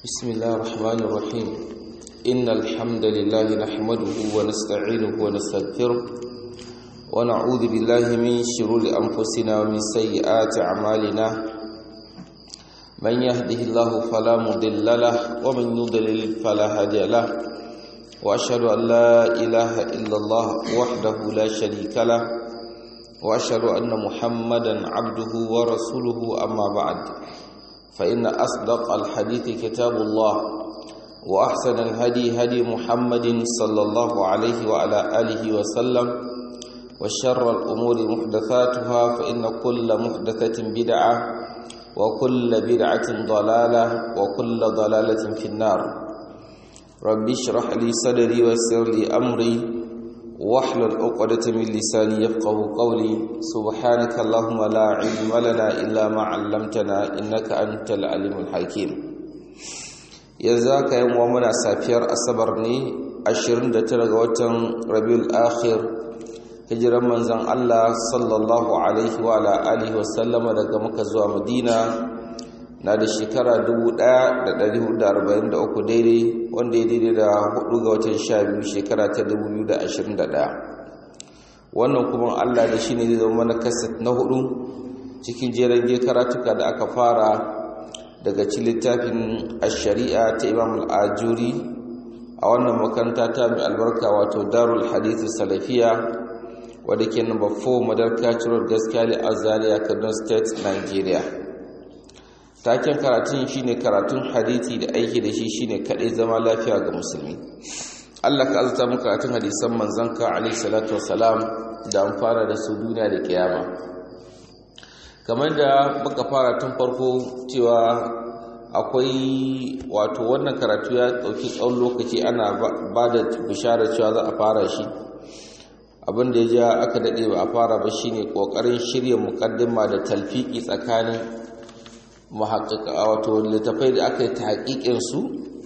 بسم الله الرحمن الرحيم إن الحمد لله نحمده ونستعينه ونستغفره ونعوذ بالله من شرور أنفسنا ومن سيئات أعمالنا من يهده الله فلا مضل له ومن يضلل فلا هادي له وأشهد أن لا إله إلا الله وحده لا شريك له وأشهد أن محمدا عبده ورسوله أما بعد فإن أصدق الحديث كتاب الله وأحسن الهدي هدي محمد صلى الله عليه وعلى آله وسلم وشر الأمور محدثاتها فإن كل محدثة بدعة وكل بدعة ضلالة وكل ضلالة في النار ربي اشرح لي صدري ويسر لي أمري واحلل عقدة من لساني يفقه قولي سبحانك اللهم لا علم لنا إلا ما علمتنا إنك أنت العليم الحكيم يزاك يوم ومنا سافير أصبرني أشرين دترغ وطن ربيع الآخر hijiran manzon Allah sallallahu alaihi wa ala alihi wasallama daga Makka zuwa Madina na da shekara 1443 daidai wanda ya daidai da 4 ga watan 12 shekara ta 2021 wannan kuma Allah da shi ne zai zama mana kaset na hudu cikin jeren karatuka da aka fara daga ci littafin shari'a ta imam al'ajuri a wannan makaranta ta mai albarka wato darul hadithu salafiya wadda ke number 4 madarka cirar gaskiya a zaria kaduna state nigeria taken karatun shine karatun hadithi da aiki da shi shine kadai zama lafiya ga musulmi Allah ka azata mu karatun hadisan manzanka alaihi salatu wassalam da an fara da su duniya da kiyama kamar da muka fara tun farko cewa akwai wato wannan karatu ya dauki tsawon lokaci ana ba da bishara cewa za a fara shi abin da ya ja aka dade ba a fara ba shine kokarin shirya mukaddima da talfiki tsakanin muhakkaka wato littafai da aka yi tahqiqin su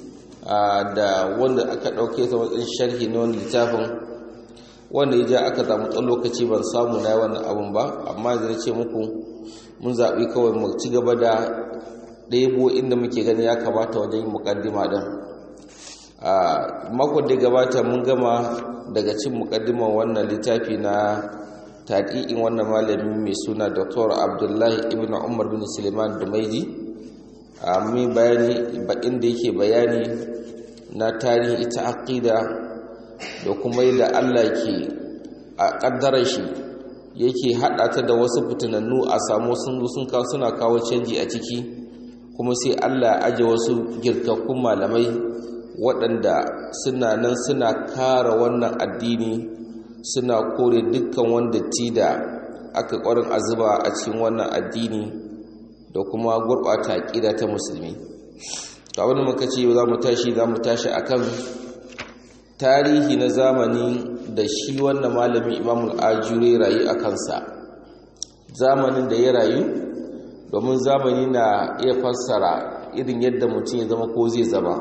da wanda aka dauke ta wajen sharhi na wani littafin wanda ya ja aka samu tsawon lokaci ban samu na wannan abun ba amma zai ce muku mun zaɓi kawai mu ci gaba da ɗebo inda muke gani ya kamata wajen yin mukaddima ɗin a makon da gabata mun gama daga cin mukaddiman wannan littafi na taɗi'in wannan malami mai suna dr abdullahi ibn umar bin suleiman dumaiji a mai bayani bakin da yake bayani na tarihi ita aqida da kuma yadda allah ke a ƙaddarar shi yake haɗa ta da wasu fitinannu a samu sun sun kawo suna kawo canji a ciki kuma sai allah aje wasu girkakkun malamai waɗanda suna nan suna kara wannan addini suna kore dukkan wanda ti da aka ƙwarin azuba a cikin wannan addini da kuma gurɓata aƙida ta musulmi ta wani muka ce za mu tashi za mu tashi a kan tarihi na zamani da shi wannan malamin imamul ajure rayu a kansa zamanin da ya rayu domin zamani na iya fassara irin yadda mutum ya zama ko zai zama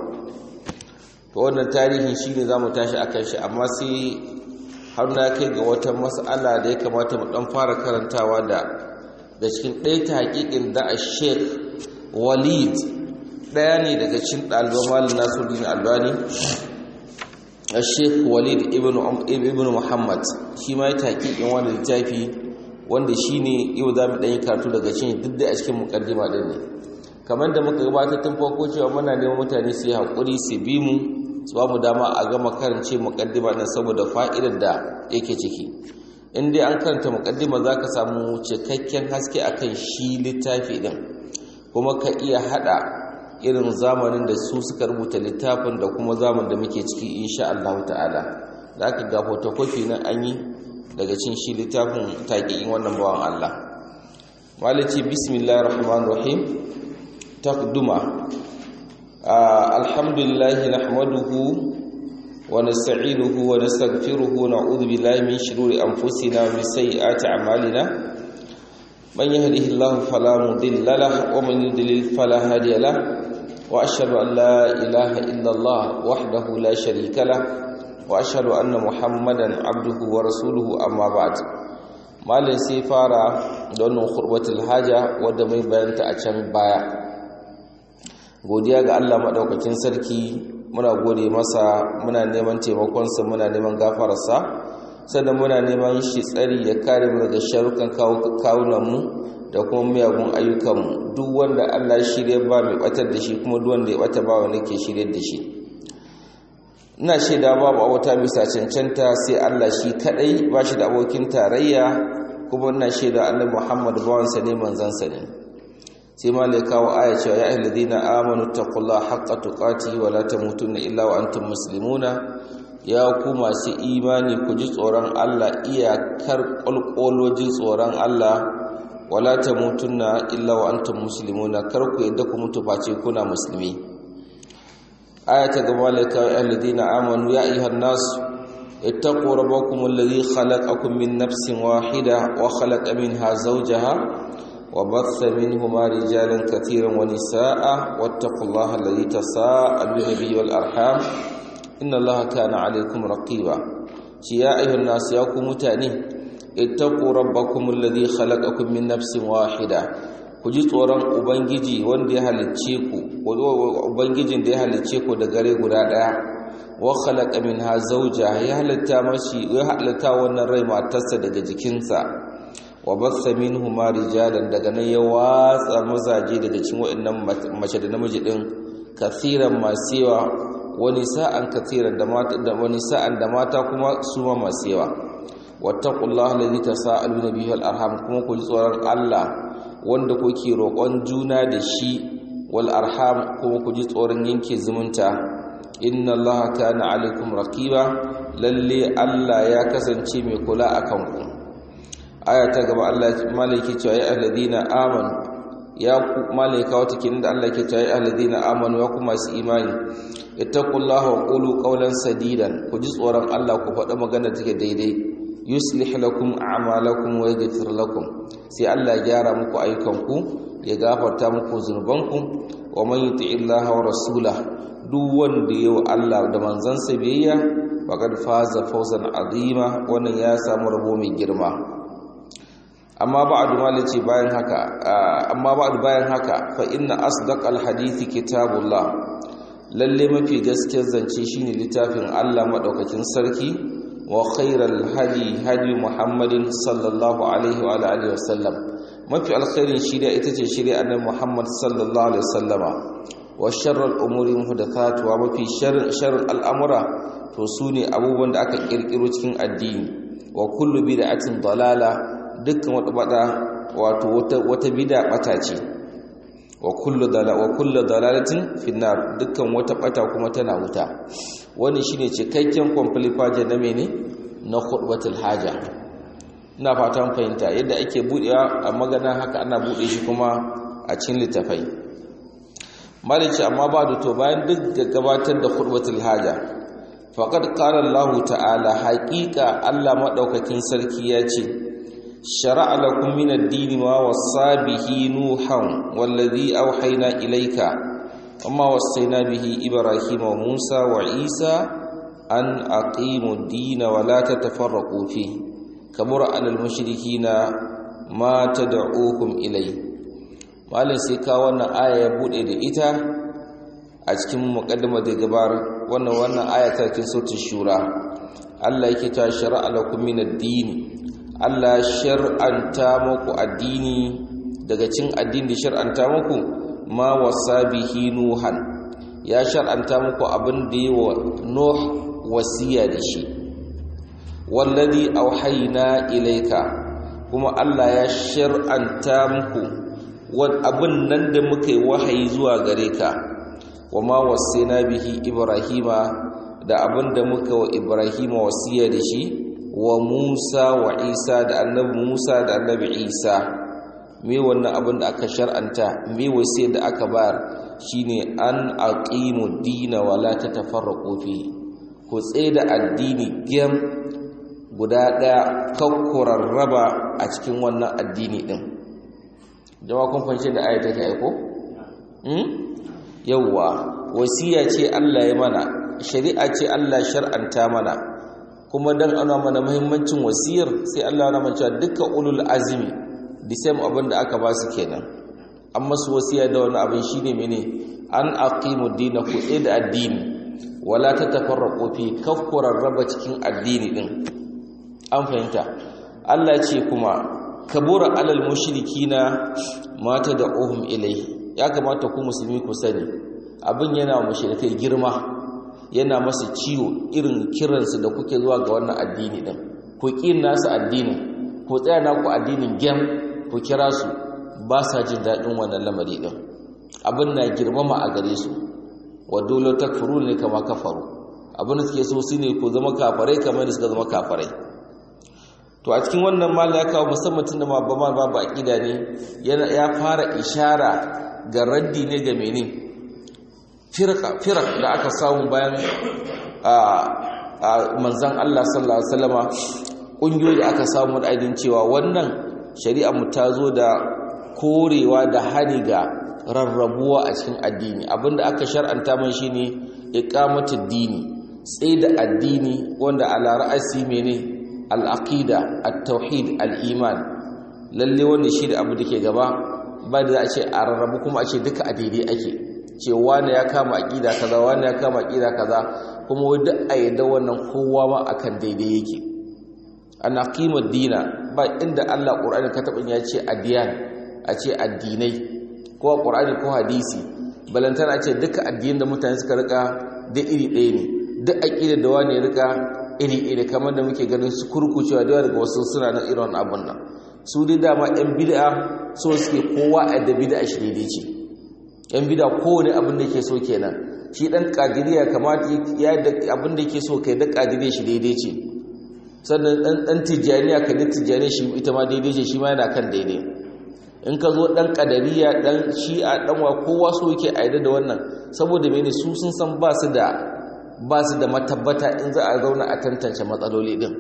to wannan tarihin shi ne za mu tashi a kan shi amma sai har na kai ga wata mas'ala da ya kamata mu dan fara karantawa da da cikin ɗaya ta haƙiƙin da a sheik walid ɗaya ne daga cikin ɗaliban malin nasiruddin albani a sheik walid ibn muhammad shi ma ya ta haƙiƙin wani littafi wanda shi ne yau za mu ɗan yi karatu daga cikin duk da a cikin muƙaddima ɗin ne kamar da muka gabatar tun farko cewa muna neman mutane su yi haƙuri su bi mu su ba mu dama a gama karance muƙaddima ɗin saboda fa'idar da yake ciki in dai an karanta muƙaddima za ka samu cikakken haske a kan shi littafi ɗin kuma ka iya haɗa irin zamanin da su suka rubuta littafin da kuma zaman da muke ciki insha Allah ta'ala da aka ga photocopy na an yi daga cin shi littafin taƙiƙin wannan bawan Allah malici bismillahir rahmanir rahim taqduma alhamdulillah nahmaduhu wa nasta'inuhu wa nastaghfiruhu wa na'udhu billahi min shururi anfusina wa min sayyiati a'malina man yahdihillahu fala mudilla lahu wa man yudlil fala hadiya lahu wa ashhadu an la ilaha illa Allah wahdahu la sharika lahu wa ashhadu anna muhammadan abduhu wa rasuluhu amma ba'd malin sai fara da wannan khurbatul haja wadda mai bayanta a can baya godiya ga Allah maɗaukakin sarki muna gode masa muna neman taimakonsa muna neman gafararsa sannan muna neman shi tsari ya kare mu daga sharukan kawunanmu da kuma miyagun ayyukanmu duk wanda Allah shirya ba mai batar da shi kuma duk wanda ya bata ba wanda ke shirya da shi ina shaida babu abota bisa cancanta sai Allah shi kadai ba shi da abokin tarayya kuma ina shaida annabi Muhammad bawansa ne manzansa ne sai ma lai kawo aya cewa ya ayyuhal ladina amanu taqullaha haqqa tuqatihi wa la tamutunna illa wa antum muslimuna ya ku masu imani ku ji tsoron Allah iyakar ƙwalƙolojin tsoron Allah wala tamutunna illa wa antum muslimuna kar ku yadda ku mutu face kuna musulmi aya ta gaba lai kawo ya ladina amanu ya ayyuhan nas ittaqu rabbakum alladhi khalaqakum min nafsin wahida wa khalaqa minha zawjaha وبث منهما رجالا كثيرا ونساء واتقوا الله الذي تساءلون به والأرحام إن الله كان عليكم رقيبا يا أيها الناس ياكم متاني اتقوا ربكم الذي خلقكم من نفس واحدة kuji tsoron ubangiji wanda ya halicce ku ubangijin da ya halicce ku da gare guda daya wa khalaqa minha zawja ya halitta mashi ya halitta wannan rai matarsa daga jikinsa wa bassa minhuma rijalan daga nan ya watsa mazaje daga cikin waɗannan mace da namiji din kathiran masu yawa wani sa'an kathiran da mata da wani sa'an da mata kuma su ma masu yawa wattaqullaha allazi tasaaluna bihi wal arham kuma ku ji tsoron Allah wanda kuke roƙon juna da shi wal arham kuma ku ji tsoron yanke zumunta inna allaha kana alaikum raqiba lalle Allah ya kasance mai kula akan ku aya ta gaba Allah malaki cewa ya alladina amanu ya ku malaika wata kin da Allah ke cewa ya alladina amanu ya ku masu imani ittaqullaha wa qulu qawlan sadidan ku ji tsoron Allah ku faɗa magana take daidai yuslih lakum a'malakum wa yaghfir lakum sai Allah ya gyara muku ayyukanku ya gafarta muku zunubanku wa man yuti illaha wa rasulahu duk wanda yau Allah da manzansa biyayya faqad faza fawzan azima wannan ya samu rabo mai girma amma ba'du malaci bayan haka amma ba'du bayan haka fa inna asdaqal hadithi kitabullah lalle mafi gaskiyar zance shine littafin Allah madaukakin sarki wa khairal hadi hadi muhammadin sallallahu alaihi wa alihi wasallam mafi alkhairin shirya ita ce shirya annabi muhammad sallallahu alaihi wasallama wa sharral umuri muhdathatuha mafi sharrin al'amura to sune abubuwan da aka kirkiro cikin addini wa kullu bid'atin dalala dukkan wata bada wato wata wata bid'a bata ce wa kullu dalala wa kullu dalalatin finnar dukkan wata bata kuma tana wuta wani shine cikakken complete page na mene na khutbatul haja ina fatan fahimta yadda ake budewa a magana haka ana bude shi kuma a cikin littafai malici amma ba da to bayan duk da gabatar da khutbatul haja faqad qala Allah ta'ala haqiqa Allah madaukakin sarki ya ce shar'a lakum min ad-din ma wassa bihi nuhan wallazi awhayna ilayka wama wassayna bihi ibrahima wa musa wa isa an aqimu ad-din wa la tatafarraqu fihi kabura 'alal mushrikina ma tad'uukum ilayhi malin sai ka wannan aya ya bude da ita a cikin muqaddima da gabar wannan wannan aya ta cikin sautin shura Allah yake ta shar'a lakum min ad-din Allah shar'anta muku addini daga cikin addini da shar'anta muku ma wasabihi nuhan ya shar'anta muku abin da yi wa nuh wasiya da shi wallazi auhayna ilayka kuma Allah ya shar'anta muku abin nan da muka yi wahayi zuwa gare ka wa ma wasaina bihi ibrahima da abin da muka wa ibrahima wasiya da shi wa musa wa isa da annabi musa da annabi isa me wannan abin da aka shar'anta me wasiya da aka bayar shine an aqimu dina wa la tatafarraqu fi ku da addini gem guda daya kakkurar raba a cikin wannan addini din jama'a kun fahimci da aya take aiko hmm yawa wasiya ce Allah ya mana shari'a ce Allah shar'anta mana kuma dan ana mana muhimmancin wasiyar sai Allah ya mana cewa dukkan ulul azmi the same abin da aka ba su kenan an masu wasiya da wani abin shine mene an aqimu dina ku da addini wala tatafarraqu fi kafkurar raba cikin addini din an fahimta Allah ce kuma kabura alal mushrikina mata da uhum ilai ya kamata ku musulmi ku sani abin yana mushrikai girma yana masa ciwo irin kiransu da kuke zuwa ga wannan addini din ku kin nasu addini ku tsaya na ku addinin gem ku kira su ba sa jin daɗin wannan lamari din abin na girmama a gare su wa dole takfuru ne kama kafaru abin da suke so shine ku zama kafarai kamar da suka zama kafarai to a cikin wannan mali ya kawo musamman tun da ma ba ma babu aqida ne ya fara ishara ga raddi ne ga mene firqa firq da aka samu bayan a manzon Allah sallallahu alaihi wasallama kungiyoyi da aka samu da aidin cewa wannan shari'a mu ta zo da korewa da hani ga rarrabuwa a cikin addini abinda aka shar'anta man shine iqamatud dini tsaye da addini wanda ala ra'asi mene al'aqida at-tauhid al-iman lalle wanda shi da abu dake gaba ba da za a ce a rarrabu kuma a ce duka a daidai ake ce wani ya kama aqida kaza wani ya kama aqida kaza kuma wai duk a yadda wannan kowa ma akan daidai yake ana qimar dina ba inda Allah Qur'ani ka taɓa ya ce adiyan a ce addinai ko Qur'ani ko hadisi balantana a ce duka addinin da mutane suka rika da iri ɗaya ne duk aqida da wani ya rika iri-iri kamar da muke ganin su kurkucewa da daga wasu suna na irin abun nan su dai dama yan bid'a so suke kowa a da bid'a shi daidai ce yan bid'a kowane abin da ke so kenan shi dan kadiriya kamata ya da abin da ke so kai da kadiriya shi daidai ce sannan dan dan tijaniya kai da tijaniya shi ita ma daidai ce shi ma yana kan daidai in ka zo dan kadariya dan shi'a dan wa kowa so yake aida da wannan saboda mene su sun san ba su da ba su da matabbata in za a zauna a tantance matsaloli din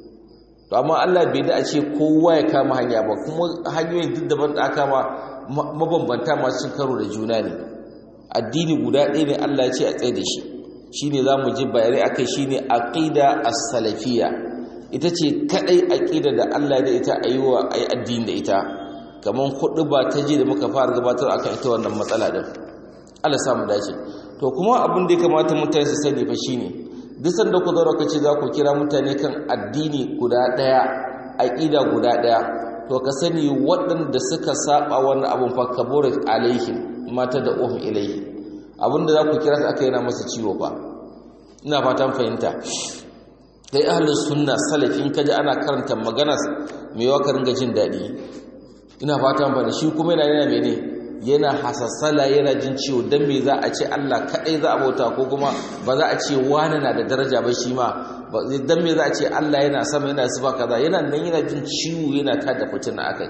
to amma Allah bai da a ce kowa ya kama hanya ba kuma hanyoyin duk daban da aka ma mabambanta masu cin karo da juna ne addini guda ɗaya ne Allah ya ce a tsaye da shi shine zamu ji bayanai akai shine aqida as-salafiyya ita ce kadai aqida da Allah da ita ayiwa ayi addini da ita kaman kudu ba ta ji da muka fara gabatar akan ita wannan matsala din Allah samu dace to kuma abin da ya kamata mutane su sani fa shine duk sanda ku zo kace za ku kira mutane kan addini guda daya aqida guda daya to ka sani waɗanda suka saba wannan abun fa kaburat alaihim mata da uhum ilaihi abinda za ku kira su aka yana masa ciwo fa ina fatan fahimta dai ahlus sunna salafin kaji ana karanta magana mai yawa ka ringa jin daɗi ina fatan fahimta shi kuma yana yana mene yana hasassala yana jin ciwo don me za a ce Allah kaɗai za a bauta ko kuma ba za a ce wani na da daraja ba shi ma don me za a ce Allah yana sama yana sifa kaza yana nan yana jin ciwo yana ta da fitina akai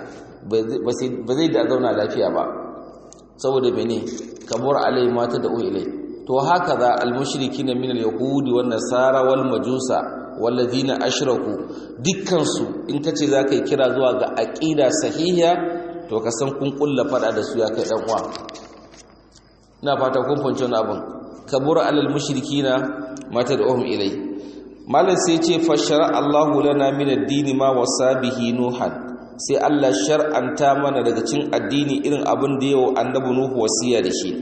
ba zai da zauna lafiya ba saboda mene kamar alai mata da ilai to haka za almushrikin min alyahudi wan nasara wal majusa walladhina ashraku dukkan su in kace zaka yi kira zuwa ga aqida sahiha to ka san kun kulla fada da su ya kai dan uwa ina fata kun fahimci wannan abin kabura alal mushrikina mata da uhum ilai malam sai ce fa shara Allahu lana min ad-din ma wasabihi nuhan sai Allah shar'anta mana daga cin addini irin abin da yau annabi nuhu wasiya da shi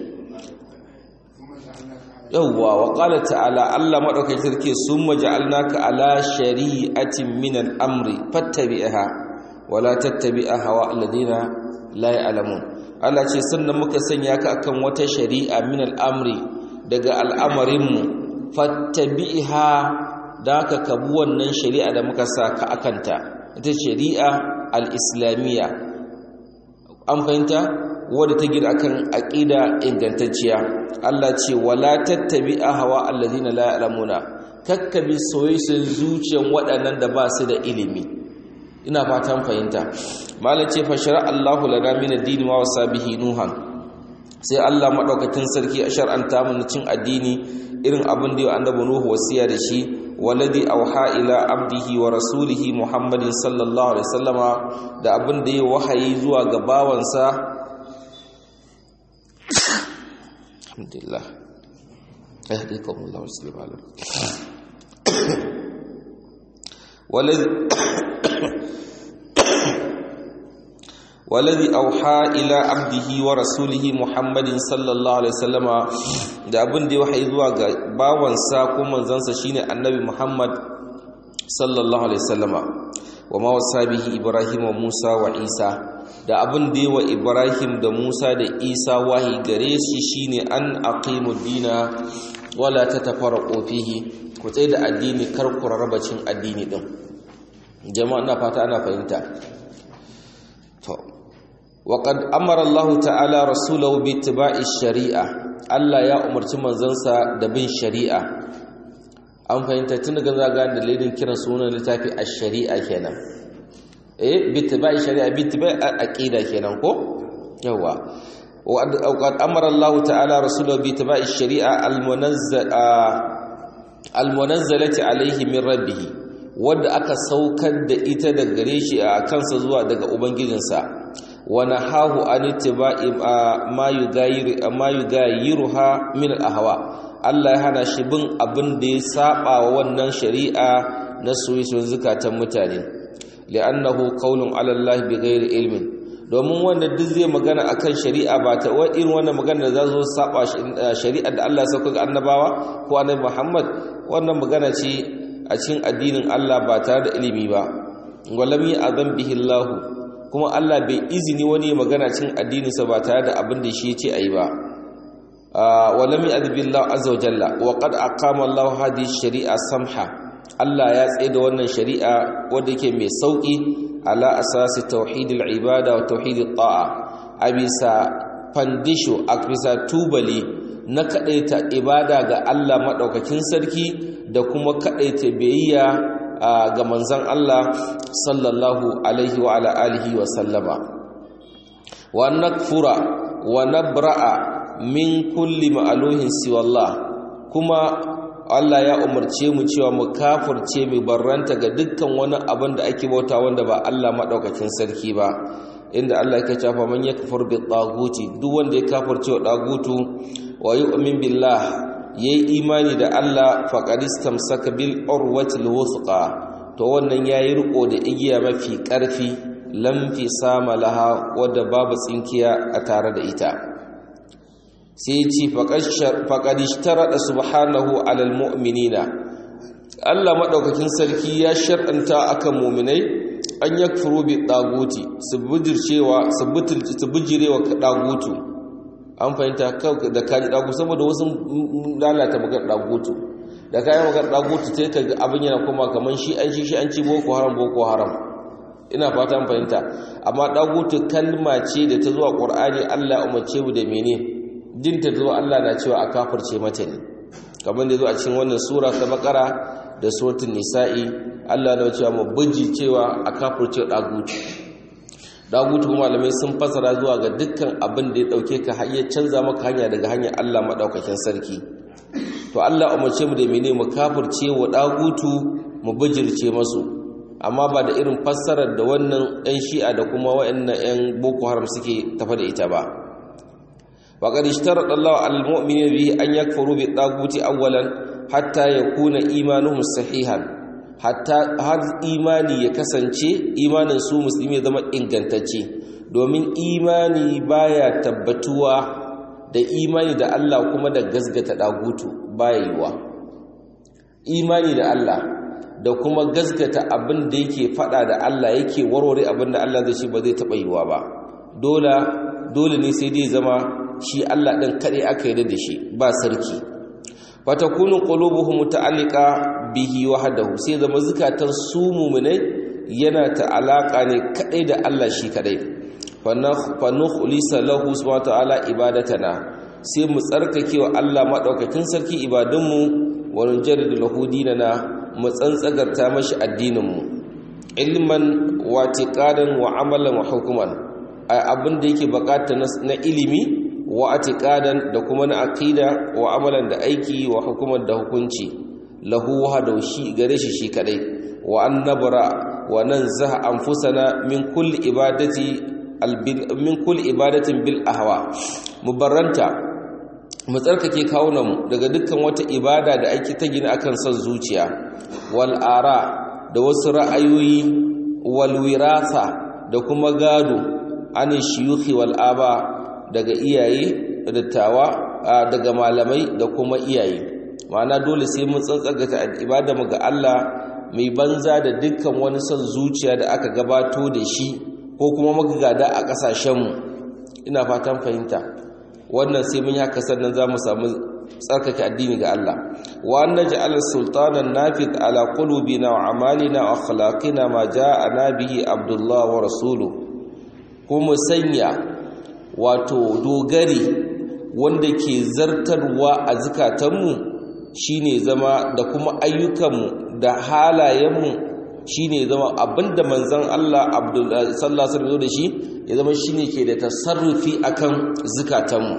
yawwa wa qala ta'ala Allah madaukakin sarki summa ja'alnaka ala shari'atin min al-amri fattabi'ha wala tattabi'a hawa alladhina la ya'lamun Allah ce sannan muka sanya ka akan wata shari'a min al-amri daga al'amarinmu fattabi'ha da ka kabu wannan shari'a da muka sa ka akanta ita shari'a al-islamiyya an fahimta wadda ta gina akan aqida ingantacciya Allah ce wala tattabi'a hawa alladhina la ya'lamuna kakkabi soyayyen zuciyan waɗannan da ba su da ilimi ina fatan fahimta malam ce fa shara Allahu lana min ad-din wa wasabihi nuhan sai Allah madaukakin sarki a shar'anta mu cin addini irin abin da annabi nuhu wasiya da shi waladi auha ila abdihi wa rasulihi muhammadin sallallahu alaihi wasallama da abin da ya wahayi zuwa ga bawansa alhamdulillah yahdikum Allah wa sallam waladi waladhi auha ila abdihi wa rasulihi muhammadin sallallahu alaihi wasallama da abin da ya wahayi zuwa ga bawansa ko manzansa shine annabi muhammad sallallahu alaihi wasallama wa ma wasa bihi ibrahim wa musa wa isa da abin da wa ibrahim da musa da isa wahi gare shi shine an aqimu dina wala tatafarraqu fihi ku tsaye da addini kar ku rarrabacin addini din jama'a ina fata ana fahimta to وقد أمر الله تعالى رسوله باتباع الشريعة Allah ya umarci manzansa da bin shari'a an fahimta tun daga zaga da laidin kiran sunan littafi a shari'a kenan eh bittiba'i shari'a bittiba'i aqida kenan ko yawa wa qad amara Allah ta'ala rasulahu bittiba'i shari'a al-munazzalati alayhi min rabbih wanda aka saukar da ita daga gare shi a kansa zuwa daga ubangijinsa wa nahahu an ittiba'i ma yugayiru ma yugayiruha min al-ahwa Allah ya hana shi bin abin da ya saba wa wannan shari'a na soyayyen zukatan mutane li'annahu qawlun 'ala Allah bighairi ilmin domin wanda duk zai magana akan shari'a ba ta wa irin wannan magana da za zo saba shari'ar da Allah ya sauka ga annabawa ko annabi Muhammad wannan magana ce a cikin addinin Allah ba tare da ilimi ba walam ya'zam bihi Allah kuma Allah bai izini wani magana cikin addininsa ba tare da abin da shi ya ce ayi ba walam ya'zam billah azza wa jalla wa qad aqama Allah hadhihi shari'a samha Allah ya tsaye da wannan shari'a wadda ke mai sauƙi ala asasi tauhidil ibada wa tauhidit ta'a a bisa fandisho a bisa tubali na kaɗaita ibada ga Allah maɗaukakin sarki da kuma kaɗaita biyayya ga manzan Allah sallallahu alaihi wa ala alihi wa sallama wa nakfura wa nabra'a min kulli ma'aluhin siwallah kuma Allah ya umarce mu cewa mu kafirce mu barranta ga dukkan wani abin da ake bauta wanda ba Allah madaukakin sarki ba inda Allah yake cewa man yakfur bi taguti duk wanda ya kafirce wa dagutu wa yu'min billah yayi imani da Allah faqad istamsaka bil urwatil wuthqa to wannan yayi riko da igiya mafi karfi lam fi sama laha wadda babu tsinkiya a tare da ita sai ce faƙaɗi taraɗa subhanahu alal mu'minina Allah maɗaukakin sarki ya shar'anta akan muminai an ya furo bi ɗaguti su bijirewa ɗagutu an fahimta da kaji ɗagutu saboda wasu lalata magar ɗagutu da kayan magar ɗagutu sai ka abin yana kuma kamar shi an shi an ci boko haram boko haram ina fata an fahimta amma ɗagutu kalma ce da ta zuwa ƙur'ani Allah umarce mu da menene jinta zuwa Allah na cewa a kafirce mata ne kamar da zo a cikin wannan sura ta bakara da suratul nisa'i Allah na cewa mu buji cewa a kafirce dagutu dagutu malamai sun fasara zuwa ga dukkan abin da ya dauke ka har canza maka hanya daga hanyar Allah madaukakin sarki to Allah umarce mu da mene mu kafirce wa dagutu mu bijirce masu amma ba da irin fassarar da wannan ɗan shi'a da kuma waɗannan 'yan boko haram suke tafa da ita ba وقد اشترط الله على المؤمنين به أن يكفروا بالطاغوت أولا حتى يكون إيمانهم صحيحا حتى هذا إيماني يكسنce imanin su musulmi zama ingantacce domin imani baya tabbatuwa da imani da Allah kuma da gasgata dagutu baya yiwa imani da Allah da kuma gasgata abin da yake fada da Allah yake warware abin da Allah zai ce ba zai taba yiwa ba dole dole ne sai dai zama shi Allah ɗin kaɗai aka yi da shi ba sarki fatakunu qulubuhum muta'alliqa bihi wahdahu sai zama zukatan su mu'minai yana ta'alaka ne kaɗai da Allah shi kaɗai fa nukhlisa lahu subhanahu ta'ala ibadatana sai mu tsarkake wa Allah madaukakin sarki ibadunmu wa nujaddidu lahu dinana mu tsantsagarta mashi addininmu ilman wa tiqadan wa amalan wa hukuman abin da yake bukata na ilimi wa atiqadan da kuma na aqida wa amalan da aiki wa hukuman da hukunci lahu wahdahu shi gare shi shi kadai wa annabra wa nanzaha anfusana min kulli ibadati min kulli ibadatin bil ahwa mubarranta mu tsarkake kawunanmu daga dukkan wata ibada da ake ta gina akan son zuciya wal ara da wasu ra'ayoyi wal wirasa da kuma gado an shiyuhi wal aba daga iyaye dattawa daga malamai da kuma iyaye ma'ana dole sai mun tsantsagata ibada mu ga Allah mai banza da dukkan wani son zuciya da aka gabato da shi ko kuma muka gada a kasashenmu ina fatan fahimta wannan sai mun yi haka sannan za mu samu tsarkake addini ga Allah wa an naj'al sultanan nafid ala qulubina wa amalina wa akhlaqina ma ja'ana bihi abdullah wa rasuluhu kuma sanya wato dogari wanda ke zartarwa a zukatanmu shine zama da kuma ayyukanmu da halayenmu shine zama abinda manzon Allah Abdullah sallallahu alaihi wasallam da shi ya zama shine ke da tasarrufi akan zukatanmu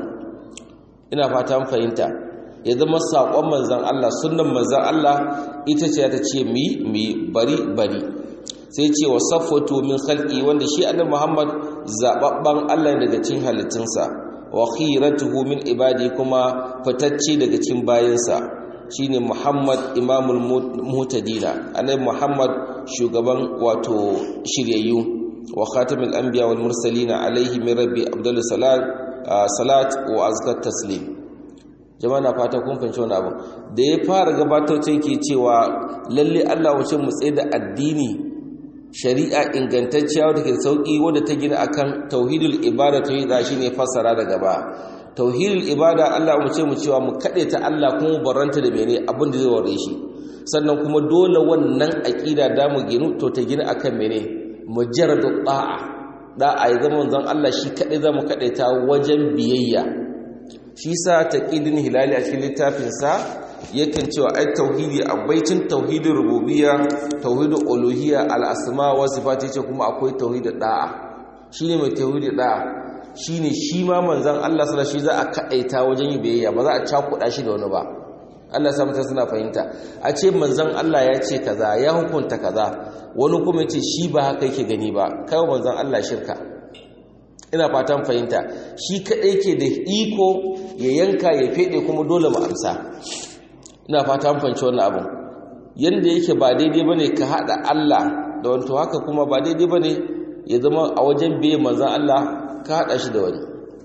ina fata fahimta ya zama saƙon manzon Allah sunnan manzon Allah ita ce ta ce mi mi bari bari sai ce wa saffatu min khalqi wanda shi annabi Muhammad zababban Allah daga cikin halittunsa wa khiratuhu min ibadi kuma fitacce daga cikin bayinsa shine Muhammad imamul muhtadina annabi Muhammad shugaban wato shiryayyu wa khatamul anbiya wal mursalin alaihi min rabbi abdul salat salat wa azkat taslim jama'a na fata kun fahimci wani abu da ya fara gabatar ke cewa lalle Allah wace mu tsaye da addini shari'a ingantacciya wadda ke sauki wadda ta gina akan tauhidul ibada tauhida shine fassara daga ba tauhidul ibada Allah mu ce mu cewa mu kade ta Allah kuma barranta da mene abin da zai ware shi sannan kuma dole wannan aqida da mu ginu to ta gina akan mene mujarradu da'a da'a ya zama manzon Allah shi kade za mu kade ta wajen biyayya shi sa taqidin hilali a cikin littafin sa yakan cewa ai tauhidi abaicin tauhidin rububiyya tauhidin uluhiyya al-asma wa sifati ce kuma akwai tauhidin da'a shine mai tauhidin da'a shine shi ma manzon Allah sallallahu alaihi za a kaita wajen yi biyayya ba za a cakuda shi da wani ba Allah sa mutane suna fahimta a ce manzon Allah ya ce kaza ya hukunta kaza wani kuma yace shi ba haka yake gani ba kai manzon Allah shirka ina fatan fahimta shi kadai ke da iko ya yanka ya fede kuma dole mu amsa ina fata mun fahimci wannan abun yanda yake ba daidai bane ka hada Allah da wanto haka kuma ba daidai bane ya zama a wajen biye manzon Allah ka hada shi da wani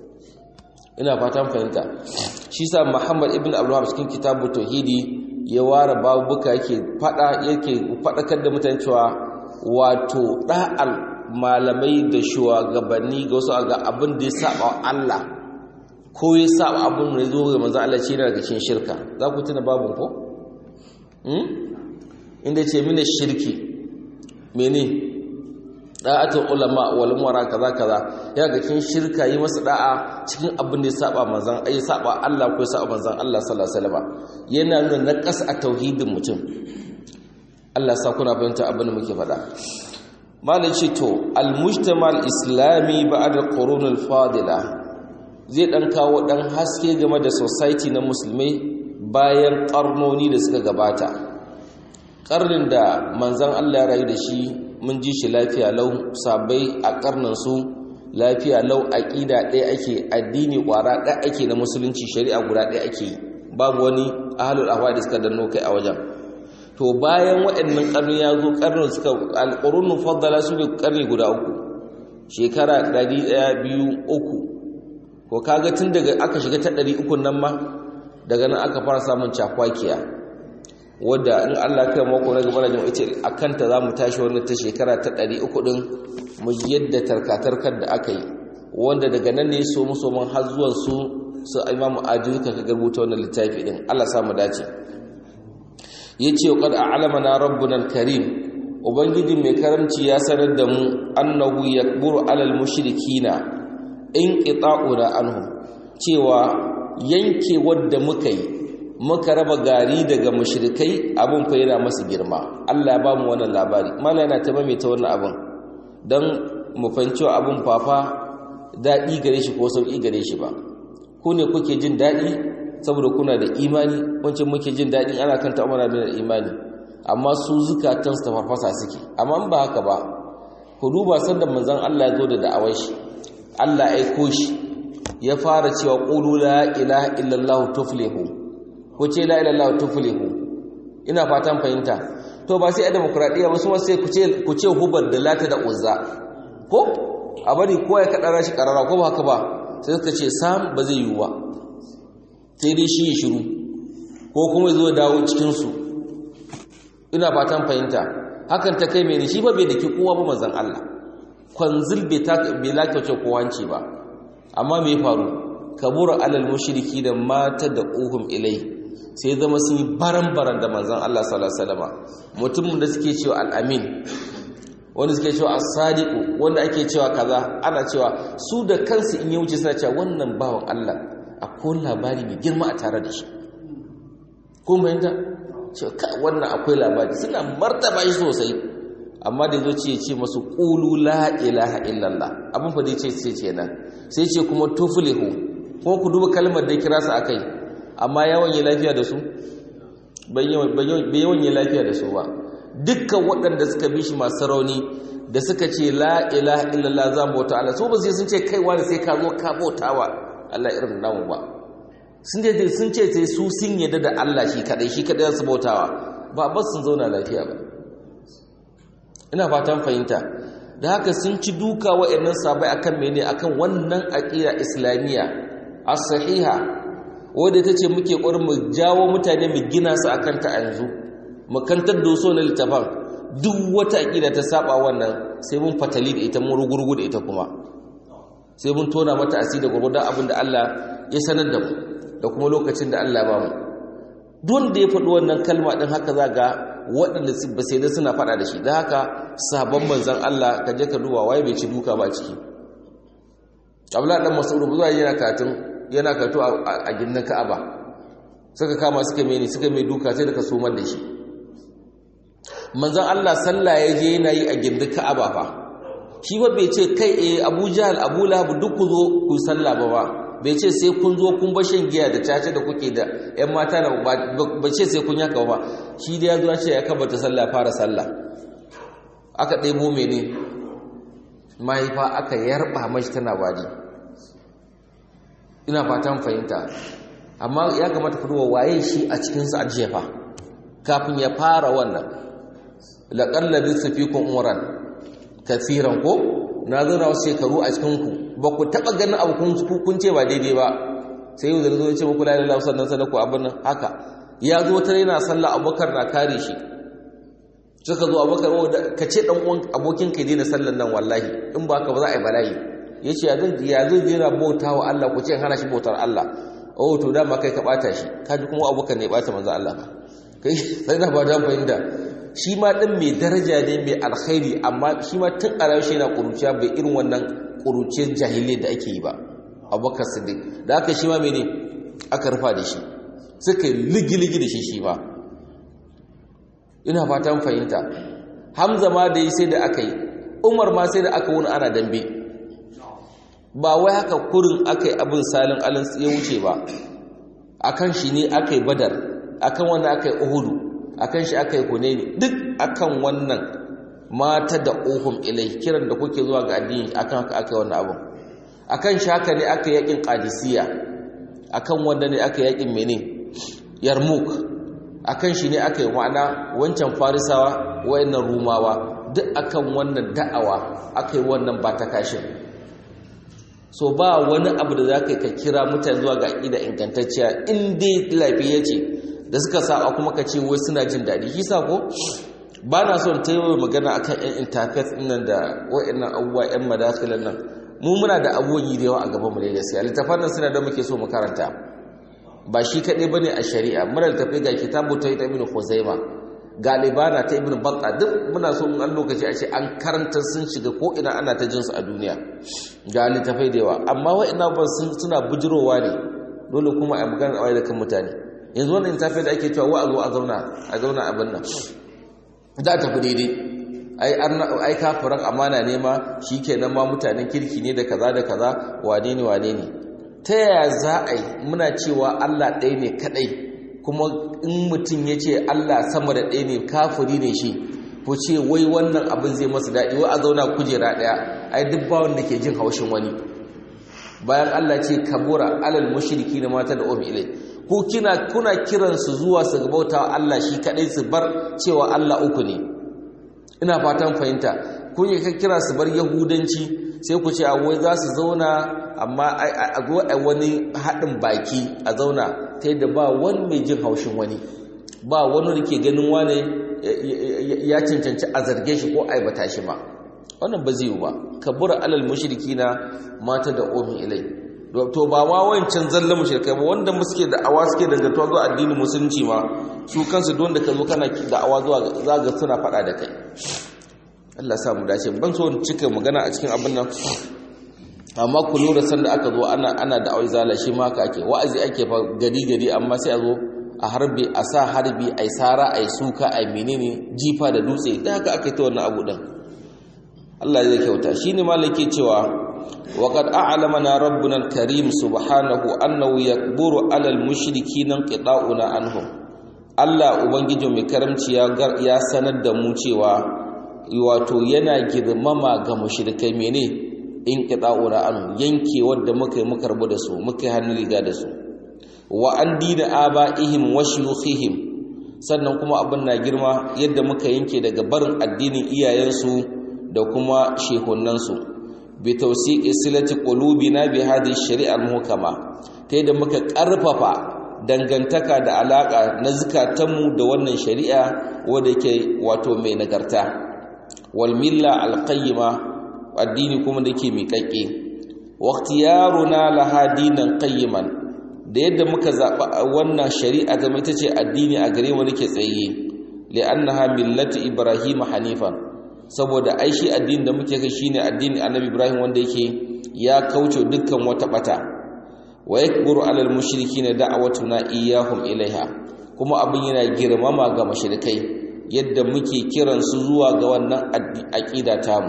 ina fata mun fahimta shi sa Muhammad ibn Abdul cikin kitabu tauhidi ya ware babuka yake fada yake fadakar da mutane cewa wato da'al malamai da shugabanni ga wasu ga abin da ya saba Allah ko ya saba abin da zo ga manzo Allah ce daga cikin shirka za ku tuna babun ko hmm inda ce mina shirki mene da'atul ulama wal umara kaza kaza ya ga cikin shirka yi masa da'a cikin abin da ya saba manzon ai saba Allah ko ya saba manzon Allah sallallahu alaihi wasallam yana nuna naqas a tauhidin mutum Allah sa kuna fahimta abin da muke faɗa malai ce to al-mujtama al-islami ba'da al-qurun al-fadila zai ɗan kawo ɗan haske game da society na musulmai bayan ƙarnoni da suka gabata ƙarnin da manzan Allah ya rayu da shi mun ji shi lafiya lau sabai a ƙarninsu lafiya lau aƙida ɗaya ake addini ƙwara ɗaya ake na musulunci shari'a guda ɗaya ake babu wani ahalul ahwa da suka danno kai a wajen to bayan waɗannan ƙarni ya zo ƙarnin suka alƙurunun faddala su ne ƙarni guda uku shekara ɗari ɗaya biyu uku ko kaga tun daga aka shiga ta ɗari ukun nan ma daga nan aka fara samun cakwakiya wadda in Allah kai mako na gaba da jama'a ce a kanta za mu tashi wannan ta shekara ta ɗari uku ɗin mu yadda tarkatarkar da aka yi wanda daga nan ne so muso man har zuwan su su imamu ajiyu ka garbuta wannan littafi ɗin Allah samu dace ya ce wa kada alamana rabbuna karim ubangiji mai karamci ya sanar da mu annahu yakburu alal mushrikina in ƙita'una anhu cewa yanke wadda muka yi muka raba gari daga mushrikai abin fa yana masu girma Allah ya ba mu wannan labari mala yana ta maimaita wannan abin don mu fahimci abin fafa daɗi gare shi ko sauƙi gare shi ba ku ne kuke jin daɗi saboda kuna da imani wancan muke jin daɗi ana kan ta'amara da imani amma su zukatansu ta farfasa suke amma ba haka ba ku duba sanda manzon Allah ya zo da da'awar shi Allah aiko shi ya fara cewa qulu la ilaha illallah tuflihu ko ce la ilaha illallah tuflihu ina fatan fahimta to ba sai a demokradiya ba su ma sai ku ce ku ce hubar da lata da uzza ko a bari kowa ya kaɗa shi ƙarara ko ba haka ba sai suka ce sam ba zai yiwu ba sai dai shi ya shiru ko kuma zo dawo cikinsu ina fatan fahimta hakan ta kai mai shi ba bai da ke kowa ba manzan Allah kwanzil bai lakauce kowanci ba amma mai faru kabura alal mushriki da mata da uhum ilai sai zama sun yi baran-baran da manzan Allah sallallahu alaihi wasallam mutumin da suke cewa al-amin wanda suke cewa as-sadiqu wanda ake cewa kaza ana cewa su da kansu in ya wuce suna cewa wannan bawan Allah akwai labari mai girma a tare da shi ko mai da cewa wannan akwai labari suna martaba shi sosai amma da zo ce ce masu qulu la ilaha illallah abin fa dai ce ce kenan sai ce kuma tuflihu ko ku duba kalmar da kira su akai amma yawan yi lafiya da su bai yawan yi lafiya da su ba dukkan waɗanda suka bi shi masu rauni da suka ce la ilaha illallah za bauta Allah su ba sai sun ce kaiwa da sai ka zo ka bauta wa Allah irin namu ba sun ce sun ce sai su sun yadda da Allah shi kadai shi kadai su bautawa ba ba sun zauna lafiya ba ina fatan fahimta da haka sun ci duka wa'annan sabai akan mene akan wannan aqida islamiyya as-sahiha wadda ta ce muke ƙwarin mu jawo mutane mu gina su a kanta a yanzu makantar da so na littafan duk wata aƙida ta saba wannan sai mun fatali da ita mun rugurgu da ita kuma sai mun tona mata asiri da gwargwadon abin da Allah ya sanar da mu da kuma lokacin da Allah ba mu duk da ya faɗi wannan kalma ɗin haka za ga waɗanda ba sai da suna faɗa da shi da haka sabon manzan Allah ka je ka duba waye bai ci duka ba ciki Abdullahi dan Mas'ud zuwa yana katin yana kato a gindin ka'aba suka kama suka meni suka mai duka sai da ka somar da shi manzan Allah sallah ya je yana yi a gindin ka'aba fa shi ba bai ce kai eh Abu Jahl Abu Lahab duk ku zo ku sallah ba ba bai ce sai kun zo kun bashin giya da caca da kuke da ƴan mata da ba ce sai kun yaka ba shi da ya zo ya ce ya kabata sallah fara sallah aka ɗebo mene mahaifa aka yarba mashi tana wadi ina fatan fahimta amma ya kamata ku duba waye shi a cikin sa ajiya fa kafin ya fara wannan laqalla bisafikum umran kathiran ko na zo na wasu shekaru a cikin ku ba ku taba ganin abu kun kun ce ba daidai ba sai yau da zo ya ce muku la ilaha illallah sannan sadaku abin nan haka ya zo tare yana sallah abubakar na kare shi suka zo abubakar ka ce dan uwan abokin ka daina sallan nan wallahi in ba ka ba za a yi bala'i ya ce ya zai jera bauta wa Allah ku ce hana shi bautar Allah oh to dama kai ka bata shi kaji kuma abokan ne bata manzo Allah ba kai sai na ba da fahimta shi ma din mai daraja ne mai alkhairi amma shi ma tun a shi yana kuruciya bai irin wannan kuruciyar jahilai da ake yi ba abubakar siddiq da aka shi ma mene aka rufa da shi suka ligi-ligi da shi shi ba ina fatan fahimta hamza ma da yi sai da aka yi umar ma sai da aka wuni ana dambe ba wai haka kurin aka yi abin salin alin ya wuce ba akan shi ne aka yi badar akan wannan aka yi uhudu akan shi aka yi hunaini duk akan wannan mata da uhum ilai kiran da kuke zuwa ga addini akan haka aka yi wannan abin akan shi haka ne aka yi yakin qadisiyya akan wanda ne aka yi yakin mene yarmuk akan shi ne aka yi ma'ana wancan farisawa wayannan rumawa duk akan wannan da'awa aka yi wannan ba ta kashin so ba wani abu da za ka ka kira mutane zuwa ga aƙida ingantacciya in dai lafiya ce da suka saba kuma ka ce wai suna jin daɗi shi sa ko ba na son ta yi magana a kan 'yan interface nan da wa'annan abubuwa 'yan madafilan nan mu muna da abubuwan yi da yawa a gaban mu da gaskiya littafan nan suna da muke so mu karanta ba shi kaɗai ba ne a shari'a muna littafai ga kitabu ta yi ta ibn huzaima galibana ta ibn batta duk muna so an lokaci a ce an karanta sun shiga ko ina ana ta jinsu a duniya ga littafai da yawa amma wa'ina ba suna bujirowa ne dole kuma a magana a da kan mutane yanzu wannan littafai da ake cewa wa a zo a zauna a zauna abin nan za a tafi daidai ai kafiran amana ne ma shi kenan ma mutanen kirki ne da kaza da kaza wane ne wane ne ta yaya za a yi muna cewa allah ɗaya ne kaɗai kuma in mutum ya ce Allah sama da ɗaya ne kafiri ne shi ko ce wai wannan abin zai masa daɗi wai a zauna kujera ɗaya ai duk ba wanda ke jin haushin wani bayan Allah ce kabura alal mushriki na mata da um ilai ko kina kuna kiran su zuwa su gabauta Allah shi kadai su bar cewa Allah uku ne ina fatan fahimta kun yi kira su bar yahudanci sai ku ce a wai za su zauna amma a zo a wani haɗin baki a zauna ta yadda ba wani mai jin haushin wani ba wani da ke ganin wane ya cancanci a zarge shi ko aibata shi ba wannan ba zai yi ba kabura alal mushriki na mata da omi ilai to ba ma wancan zallan mushrikai ba wanda suke da awa suke dangantuwa zuwa addinin musulunci ma su kansu don da ka zo kana da awa zuwa zaga suna faɗa da kai Allah sa mu dace ban so cika magana a cikin abin nan amma ku lura sanda aka zo ana ana da awai zala shi ma ake wa'azi ake fa gari gari amma sai a zo a harbi a sa harbi ai sara ai suka ai menene jifa da dutse da haka aka yi ta wannan abu din Allah zai kyauta shine malaki cewa وقد أعلمنا ربنا الكريم سبحانه أنه يكبر على المشركين انقطاعنا عنهم Allah Ubangiji mai karamci ya sanar da mu cewa wato yana girmama ga mushrikai mene in qita'una an yanke wanda muka yi muka rabu da su muka hannu riga da su wa an dina abaihim wa shuyukhihim sannan kuma abin na girma yadda muka yanke daga barin addinin iyayensu da kuma shehunansu bi tawsiqi silati qulubina bi hadhihi shari'a muhkama ta yadda muka karfafa dangantaka da alaka na zukatanmu da wannan shari'a wanda yake wato mai nagarta wal milla al qayyima addini kuma da yake miƙaƙe wa ikhtiyaruna laha dinan qayyiman da yadda muka zaba wannan shari'a ta ita ce addini a gare mu nake tsaye li'annaha millatu ibrahim hanifan saboda ai shi addini da muke kai shine addini annabi ibrahim wanda yake ya kauce dukkan wata bata wa yakburu alal mushrikeena da'watuna iyyahum ilaiha kuma abin yana girmama ga mushrikai yadda muke kiran su zuwa ga wannan aqida tamu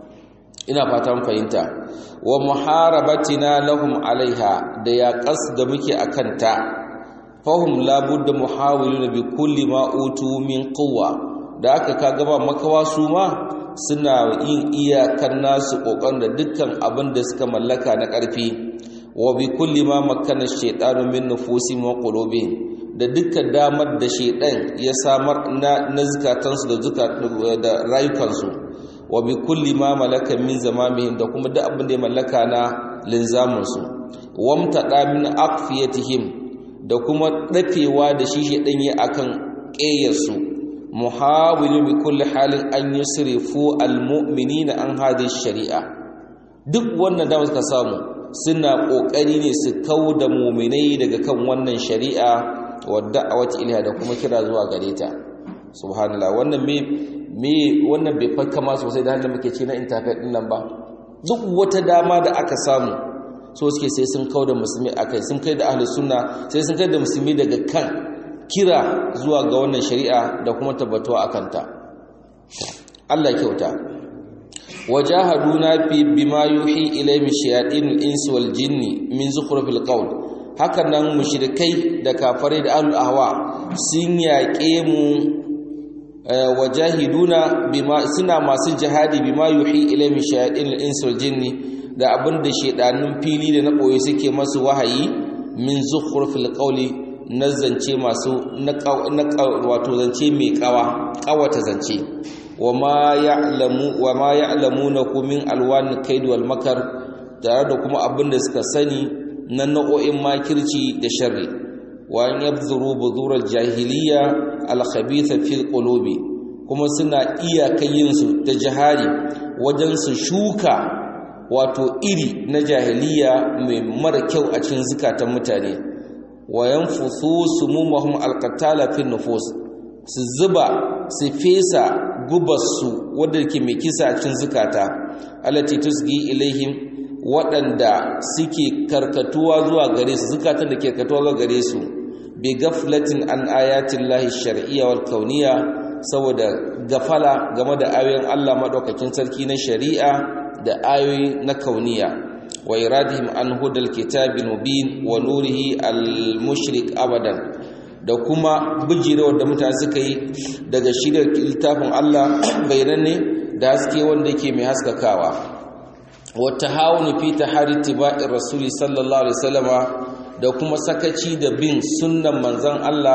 ina fatan fahimta wa muharabatina lahum alaiha da ya qas da muke akanta fahum la budda muhawiluna bi kulli ma utu min quwwa da aka kaga ba makawa su ma suna yin iyakan nasu kokon da dukkan abin da suka mallaka na ƙarfi wa bi kulli ma makana shaytanu min nufusihim wa qulubihim da dukkan damar da shaytan ya samar na na zakatansu da da rayukansu wa bi kulli ma malaka min zamamihim da kuma duk abin da ya mallaka na linzamin su wamtada min aqfiyatihim da kuma dafewa da shi shaytan ya akan ƙeyarsu muhawilun bi kulli halin an yusrifu almu'minina an hadhihi shari'a duk wannan da suka samu suna kokari ne su da mu'minai daga kan wannan shari'a wadda awati ilha da kuma kira zuwa gare ta subhanallah wannan me me wannan bai fakka ma sosai da hannun muke ce na internet din nan ba duk wata dama da aka samu so suke sai sun da musulmi akai sun kai da ahlus sunna sai sun kai da musulmi daga kan kira zuwa ga wannan shari'a da kuma tabbatuwa a kanta Allah kyauta wajahaduna fi bima yuhi ilayhi shayatinul insi wal jinni min zukhrufil qawl haka nan mushrikai da kafare da ahlul ahwa sun yaƙe mu wajahiduna bima suna masu jihadi bima yuhi ilayhi shayatinul insi wal jinni da abinda shedanun fili da na boye suke masu wahayi min zukhrufil qawli na zance masu na wato zance mai kawa kawata zance wa ma ya'lamu na min alwan kaid wal makar tare da kuma abin da suka sani na nau'o'in makirci da sharri wa an yabzuru buzural jahiliya al khabitha fil qulubi kuma suna iya kayin su da jihari wajen su shuka wato iri na jahiliya mai mara kyau a cikin zukatan mutane wa yanfusu sumumahum alqatala fi nufus su zuba su fesa gubarsu wadda ke mai kisa a cikin zukata allati tusgi ilaihim waɗanda suke karkatuwa zuwa gare su zukatan da ke karkatuwa zuwa gare su bi gaflatin an ayatin lahi shar'iyya wal kauniya saboda gafala game da ayoyin Allah madaukakin sarki na shari'a da ayoyi na kauniya wa iradihim an hudal kitabil mubin wa nurihi al mushrik abadan da kuma bijirewar da mutane suka yi daga shirya littafin Allah bayananne da haske wanda yake mai haskakawa wa tahawunu fi tahari tiba'ir rasuli sallallahu alaihi wasallama da kuma sakaci da bin sunnan manzon Allah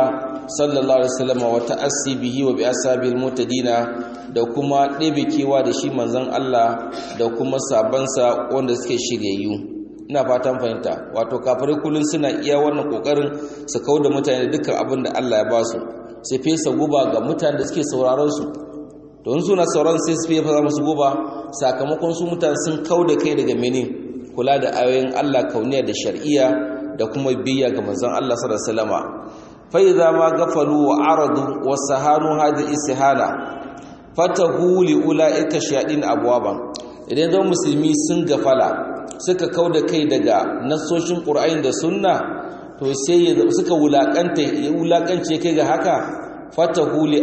sallallahu alaihi wasallam wa ta'assi bihi wa bi ashabil mutadina da kuma ɗebe kewa da shi manzon Allah da kuma sabansa wanda suke shiryayyu ina fatan fahimta wato kafirai kullun suna iya wannan kokarin su kauda mutane dukkan abin da Allah ya ba su sai fesa guba ga mutanen da suke sauraron su don suna sauran sai su fesa musu guba sakamakon su mutane sun kauda kai daga mene kula da ayoyin Allah kauniya da shar'iyya da kuma biyya ga manzon Allah sallallahu alaihi wasallama fa idza ma gafalu wa aradu wa sahanu hadhihi istihala fatahu li ulaika shayadin abwaban idan zan musulmi sun gafala suka kauda kai daga nasoshin qur'ani da sunna to sai suka wulakanta wulakance kai ga haka fatahu li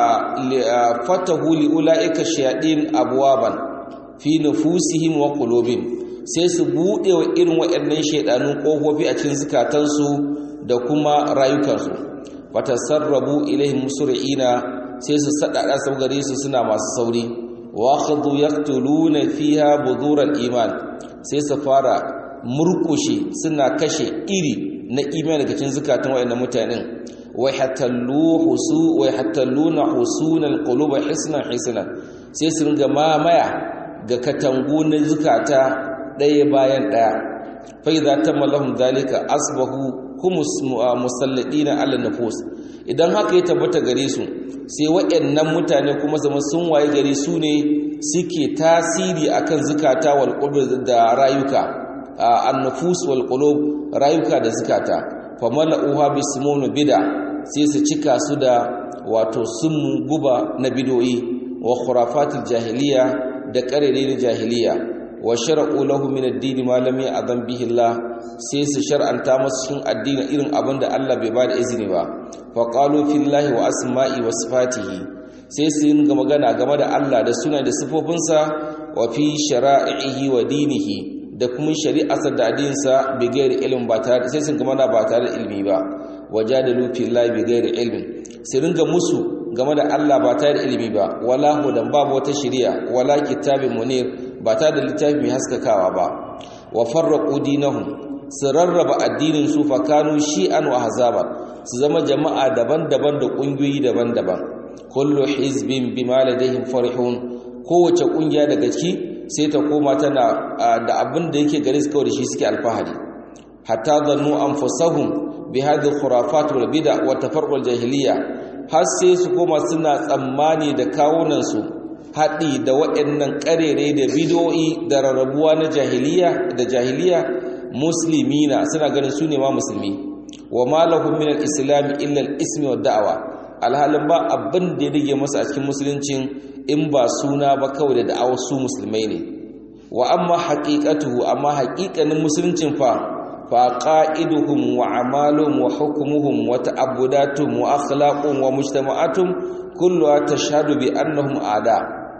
fatahu li ulaika shayadin abwaban fi nufusihim wa qulubihim sai su buɗe wa irin waɗannan shaidanun ƙofofi a cikin zukatansu da kuma rayukansu wata sarrabu ilaihim musri'ina sai su sadada sau gare su suna masu sauri wa khadu yaqtuluna fiha budural iman sai su fara murkushe suna kashe iri na imani daga cikin zukatan waɗannan mutanen wa hatallu husu wa hatalluna husunal quluba hisnan hisnan sai su ringa mamaya ga katangu na zukata ɗaya bayan ɗaya fai za ta malahun zalika asbahu humus musalladina ala nufus idan haka ya tabbata gare su sai waɗannan mutane kuma zama sun waye gare su ne suke tasiri akan zukata wal qulub da rayuka an-nufus wal qulub rayuka da zukata fa mala'uha bismun bid'a sai su cika su da wato sun guba na bidoyi wa khurafatil jahiliya da qarere na jahiliya wa shar'u lahu min ad-din ma lam ya'zam bihi Allah sai su shar'anta masu cikin addini irin abin da Allah bai ba da izini ba fa qalu fillahi wa asma'i wa sifatihi sai su yi ga magana game da Allah da suna da sifofinsa wa fi shara'ihi wa dinihi da kuma shari'arsa da addininsa bi gairi ilmin ba tare sai sun gama ba tare da ilmi ba wajadalu fillahi bi gairi ilmin sai ringa musu game da Allah ba tare da ilimi ba wala hudan babu wata shari'a wala kitabin munir ba tare da littafi mai haskakawa ba wa farraqu dinahum su rarraba addinin su fa kanu shi'an wa hazaban su zama jama'a daban-daban da kungiyoyi daban-daban kullu hizbin bima ladayhim farihun kowace kungiya daga ciki sai ta koma tana da abin da yake gare su kawai da shi suke alfahari hatta zannu anfusahum bi hadhihi khurafat wal bid'a wa tafarruq al jahiliya har sai su koma suna tsammani da kawunan su haɗi da waɗannan ƙarere da bidoyi da rarrabuwa na jahiliya da jahiliya muslimina suna ganin su ne ma musulmi wa ma lahum min al-islam illa al-ismi wa da'wa alhalin ba abin da ya rige masa a cikin musuluncin in ba suna ba kawai da da'awar su musulmai ne wa amma haqiqatuhu amma haqiqanin musuluncin fa fa qa'iduhum wa amaluhum wa hukmuhum wa ta'abbudatuhum wa akhlaquhum wa mujtama'atuhum kulluha tashhadu bi annahum a'da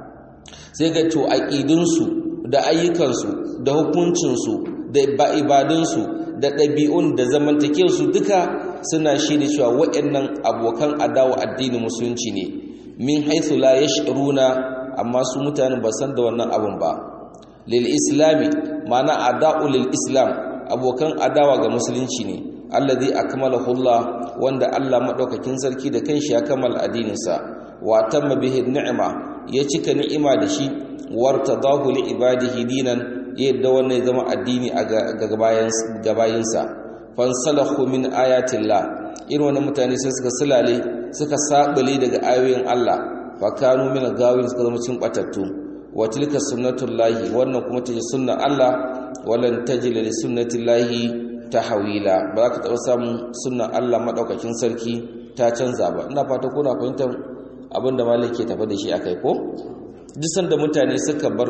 sai ga to aqidunsu da ayyukansu da hukuncinsu da ibadunsu da ɗabi'un da zamantakewarsu duka suna shirya cewa waɗannan abokan adawa addinin musulunci ne min haithu la yash'uruna amma su mutanen ba san da wannan abin ba lil islami ma'ana ada'u lil islam abokan adawa ga musulunci ne allazi akmalahu Allah wanda Allah madaukakin sarki da kanshi ya kammala addininsa wa tamma bihi ni'ma ya cika ni'ima da shi wartadahu li ibadihi dinan yadda wannan ya zama addini a gabayinsa fansalahu min ayatillah irin wannan mutane sai suka sulale suka sabule daga ayoyin Allah fa kanu min gawin suka zama cin batattu wa tilka sunnatullahi wannan kuma tace sunnan Allah walan tajid li sunnatillahi tahwila ba za ka taɓa samun sunnan Allah madaukakin sarki ta canza ba ina fata kuna fahimtar abinda malai ke tafi da shi akai ko duk sanda mutane suka bar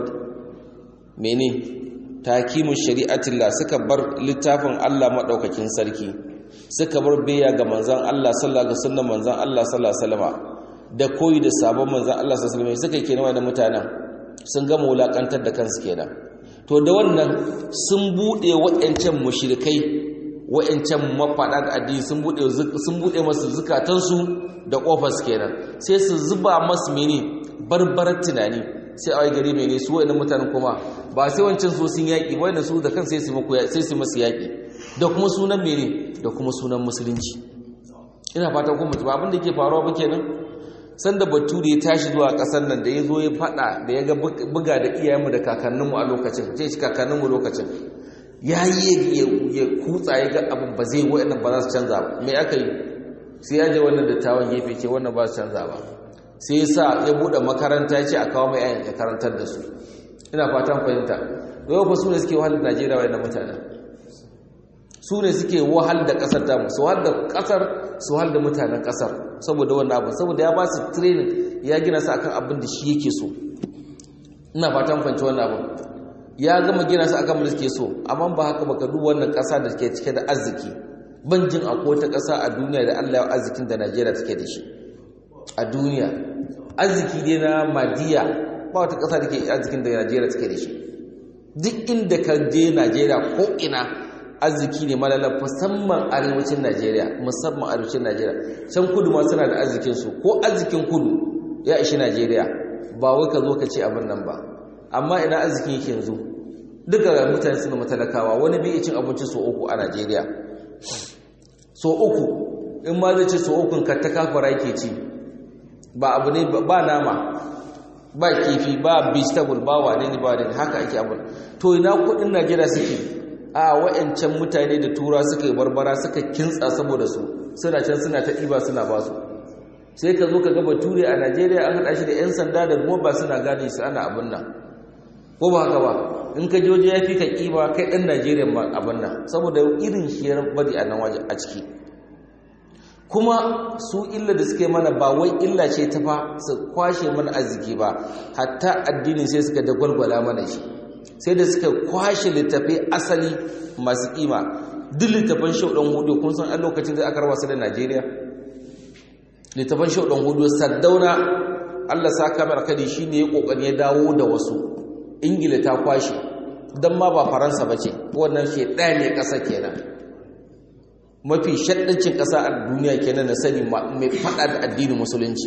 mene takimin shari'atillah suka bar littafin Allah madaukakin sarki suka bar biya ga manzon Allah sallallahu alaihi wasallam manzon Allah sallallahu alaihi wasallam da koyi da sabon manzon Allah sallallahu alaihi wasallam suka kenan wannan mutanen sun gama wulakantar da kansu kenan to da wannan sun bude waɗancan mushrikai waɗancan mafaɗa da addini sun bude sun bude masu zukatansu da kofar su kenan sai su zuba masu mene barbarar tunani sai a gari mene su waɗannan mutanen kuma ba sai wancan so sun yaƙi waɗannan su da kan sai su masu yaƙi da kuma sunan mene da kuma sunan musulunci ina fata kuma ba abin da yake faruwa ba kenan sanda bature ya tashi zuwa kasar nan da ya zo ya fada da ya ga buga da iyayenmu da kakanninmu a lokacin ce shi kakanninmu lokacin ya yi ya kutsa ya ga abin ba zai wa'annan ba za su canza ba me aka yi sai ya je wannan dattawan gefe ce wannan ba su canza ba sai ya sa ya buɗe makaranta ya ce a kawo mai ayan ya karantar da su ina fatan fahimta yau fa su ne suke wahal da najeriya wa'annan mutanen su ne suke wahal da ƙasar tamu su wahal da ƙasar su wahal da mutanen ƙasar saboda wannan abu saboda ya ba su training ya gina su akan abin da shi yake so ina fatan fahimci wannan abu ya gama gina su akan da suke so amma ba haka baka duba wannan ƙasa da ke cike da arziki ban jin akwai wata ƙasa a duniya da Allah ya arzikin da Najeriya take da shi a duniya arziki dai na madiya ba wata ƙasa da ke arzikin da Najeriya take da shi duk inda ka je Najeriya ko ina arziki ne malala musamman arewacin Najeriya musamman arewacin Najeriya can kudu ma suna da arzikin su ko arzikin kudu ya ishi Najeriya ba wai ka zo ka ce abin nan ba amma ina arzikin yake yanzu duka mutane suna matalakawa wani bai cin abinci so uku a Najeriya so uku in ma zai ce so ukun ka ta kafara yake ci ba abu ne ba nama ba kifi ba vegetable ba wane ne ba wane haka ake abin to ina kudin Najeriya suke a wa'ancan mutane da tura suka yi barbara suka kintsa saboda su suna can suna ta ɗiba suna ba su sai ka zo ka gaba ture a najeriya an haɗa shi da 'yan sanda da ba suna gane su ana abin nan ko ba haka ba in ka joje ya fi ka ƙiba kai ɗan najeriya ma abin nan saboda irin shiyar bari a nan waje a ciki kuma su illa da suka yi mana ba wai illa ce ta fa su kwashe mana arziki ba hatta addinin sai suka da gwalgwala mana shi sai da suka kwashe littafai asali masu kima duk littafan shaudan hudu kun san a lokacin da aka rawa su da Najeriya littafan shaudan hudu saddauna Allah sa kamar kadi shine ya kokari ya dawo da wasu Ingila ta kwashe dan ma ba Faransa bace wannan shi ɗaya ne ƙasa kenan mafi shaddancin ƙasa a duniya kenan na sani mai fada da addinin musulunci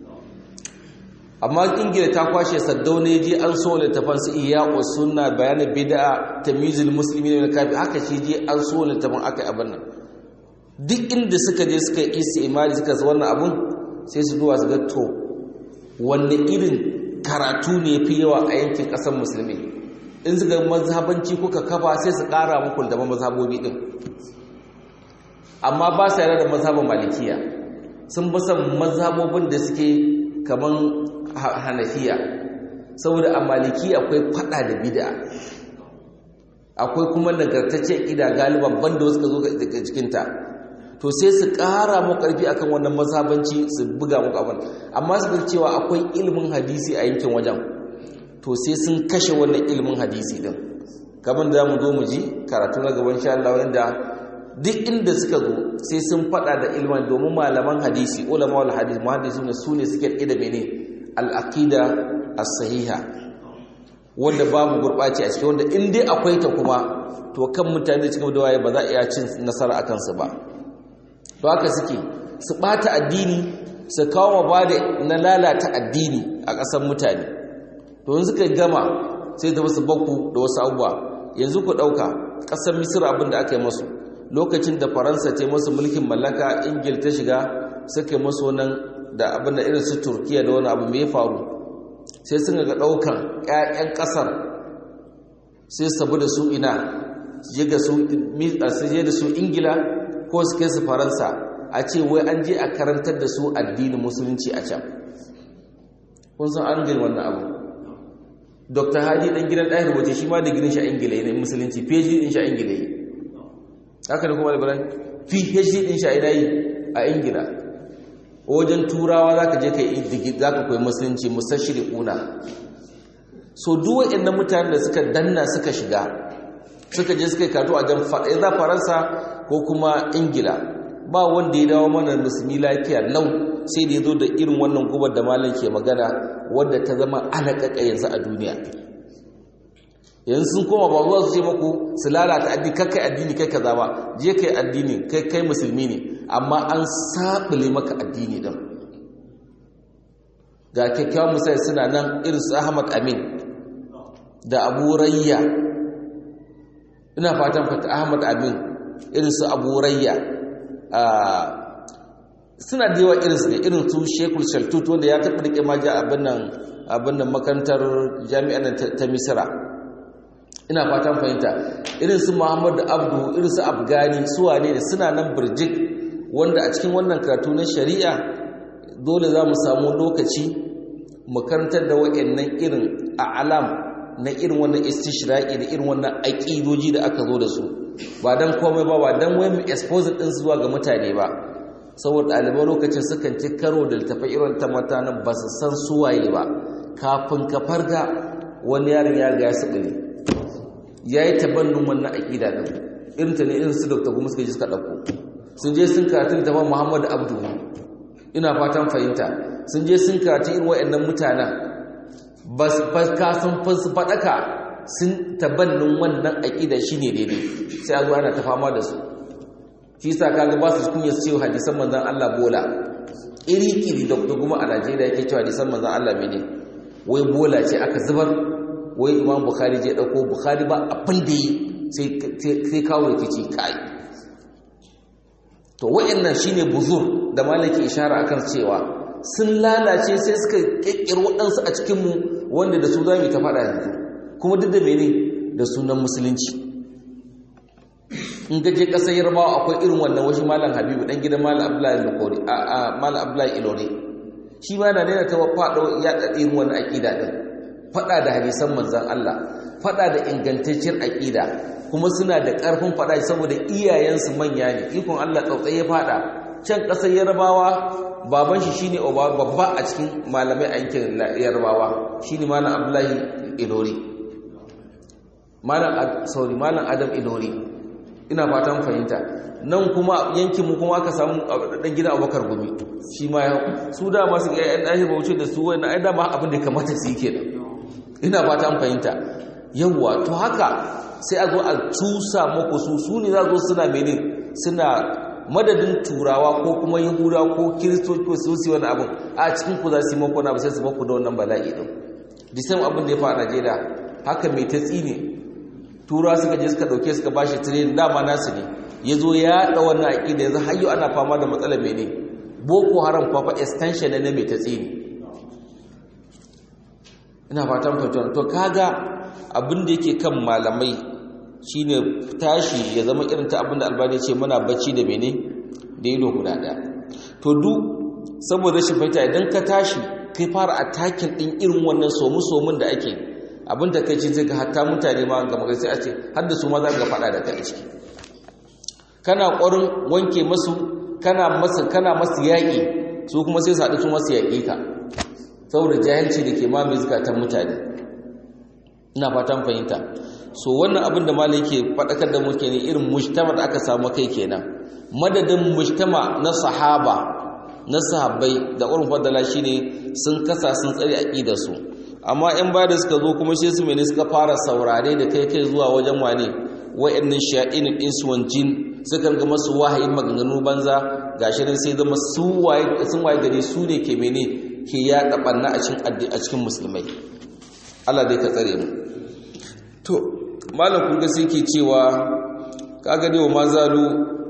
amma ingila ta kwashe saddauna ya je an so littafan su iya wa sunna bayanin bid'a tamyizul muslimin wal kafir haka shi je an so littafan aka yi abin nan duk inda suka je suka yi imani suka sa wannan abun sai su duwa su ga to wanne irin karatu ne fi yawa a yankin ƙasar musulmi in suka mazhabanci kuka kafa sai su ƙara muku da mazhabobi din amma ba su yarda da mazhabin malikiya sun bi san mazhabobin da suke kaman hanafiya saboda a maliki akwai fada da bid'a akwai kuma nagartacce ƙida galiban banda wasu ka zo daga cikinta to sai su ƙara mu ƙarfi akan wannan mazhabanci su buga muku abin amma su ga cewa akwai ilimin hadisi a yankin wajen to sai sun kashe wannan ilimin hadisi din kamar da mu zo mu ji karatu na gaban sha Allah wanda duk inda suka zo sai sun fada da ilimin domin malaman hadisi ulama wal hadis muhaddisu ne su ne suke da mene al-aqida as-sahiha wanda babu gurbaci a cikin wanda in dai akwai ta kuma to kan mutane cikin da waye ba za a iya cin nasara akan su ba to haka suke su bata addini su kawo ba da na lalata addini a ƙasar mutane to yanzu suka gama sai ta wasu bakku da wasu abubuwa yanzu ku ɗauka ƙasar misira abin da aka yi masu lokacin da faransa ta masu mulkin mallaka ingil ta shiga suka masu nan da abin da irin su turkiya da wani abu mai faru sai sun ga ɗaukan 'ya'yan ƙasar sai sabu da su ina je da su ingila ko su kai su faransa a ce wai an je a karantar da su addinin musulunci a can kun san an gani wannan abu dr hadi dan gidan ɗaya rubuce shi ma da gidan shi a ingila ne musulunci phd din shi a ingila yi haka da kuma albaran phd din shi a ina yi a ingila wajen turawa za ka je ka yi za ka koyi musulunci musashiri kuna so duk waɗannan mutanen da suka danna suka shiga suka je suka yi kato a jan faɗa faransa ko kuma ingila ba wanda ya dawo mana musulmi lafiya lau sai da ya zo da irin wannan gubar da malam ke magana wadda ta zama alaƙaƙa yanzu a duniya yanzu sun koma ba zuwa su ce maku su lalata addini kai kai addini kai kaza ba je kai addini kai kai musulmi ne amma an sabule maka addini din ga kyakkyawan misali suna nan irin su Ahmad Amin da Abu Rayya ina fatan fata Ahmad Amin irin su Abu Rayya suna da yawa irinsu ne irin su shekul shaltut wanda ya taɓa rike maja abin nan makarantar jami'ar ta misira ina fatan fahimta irin su muhammadu abdu irin su afghani suwa ne suna nan birjik wanda a cikin wannan karatu na shari'a dole za mu samu lokaci mu karantar da wa'annan irin a'alam na irin wannan istishra'i da irin wannan aƙidoji da aka zo da su ba don komai ba ba don wai mu expose ɗin zuwa ga mutane ba saboda ɗaliban lokacin sukan ci karo da littafai irin ta mutanen ba su san suwaye ba kafin ka farga wani yaron ya ga ya saɓile ya yi tabannin wannan aƙida ɗin irin ta ne irin su dr gumi suka ji suka ɗauko sun je sun karatu da muhammadu abdu ina fatan fahimta sun je sun karatu irin wa'annan mutanen ba su kasan su faɗaka sun tabannin wannan aƙida shi ne daidai sai a zo ana ta fama da su shi sa kaga ba su kunya su cewa hadisan manzan Allah bola iri-iri da kuma a Najeriya yake cewa hadisan manzan Allah mene wai bola ce aka zubar wai imam bukhari je ɗauko bukhari ba abin da yi sai kawo rikici kai to wa'annan shine buzur da malaki ishara akan cewa sun lalace sai suka kekkiro waɗansu a cikinmu wanda da su za mu ta faɗa yanzu kuma duk da mene da sunan musulunci in gaje ƙasar yarbawa akwai irin wannan wasu malam habibu ɗan gidan malam abdullahi lokori a malam abdullahi ilori shi ma na daina ta faɗo ya ɗaɗe irin wannan aƙida ɗin faɗa da hadisan manzan Allah faɗa da ingantacciyar aƙida kuma suna da ƙarfin faɗa saboda iyayensu manya ne ikon Allah tsautsai ya faɗa can ƙasar yarbawa baban shi shine babba a cikin malamai a yankin yarbawa shine malam abdullahi ilori malam sorry malam adam ilori ina fatan fahimta nan kuma yankin mu kuma aka samu dan gidan abubakar gumi shi ma su da masu ƴaƴan ɗahi bauchi da su wani ai dama abin da kamata su yi kenan ina fatan fahimta yawwa to haka sai a zo a tusa muku su su ne za zo suna mene suna madadin turawa ko kuma yahuda ko kiristoci ko su yi wani abin a cikin ku za su yi mako na ba sai su maku da wannan bala'i din disan abin da ya fa a najeriya haka mai ta tsine tura suka je suka dauke suka bashi training dama nasu ne ya zo ya haɗa wannan aƙida yanzu har ana fama da matsalar mene boko haram kwafa extension na mai ta tsini ina fatan fahimtar to kaga abin da yake kan malamai shine tashi ya zama irin ta abin da albani ce muna bacci da mene da ido guda ɗaya to duk saboda rashin fahimta idan ka tashi kai fara attacking din irin wannan somu-somun da ake abin da kai ce zai ga hatta mutane ma ga magana sai a ce har da su ma za ga faɗa da kai a ciki kana ƙwarin wanke masu kana masu kana masu yaƙi su kuma sai su su masu yaƙi ka saboda jahilci da ke mamaye zukatan mutane ina fatan fahimta so wannan abin da malai yake faɗakar da muke ne irin mujtama da aka samu kai kenan madadin mujtama na sahaba na sahabbai da urin fadala shine sun kasa sun tsare aqidar su amma in ba da suka zo kuma sai su mene suka fara saurare da kai kai zuwa wajen wane wa'annan sha'in insu wan jin suka ga masu wahayin maganganu banza gashi nan sai zama su waye sun waye gare su ne ke mene ke ya dabanna a cikin addi a cikin musulmai Allah dai ka tsare mu to malam kun ga sai ke cewa kaga dai wa mazalu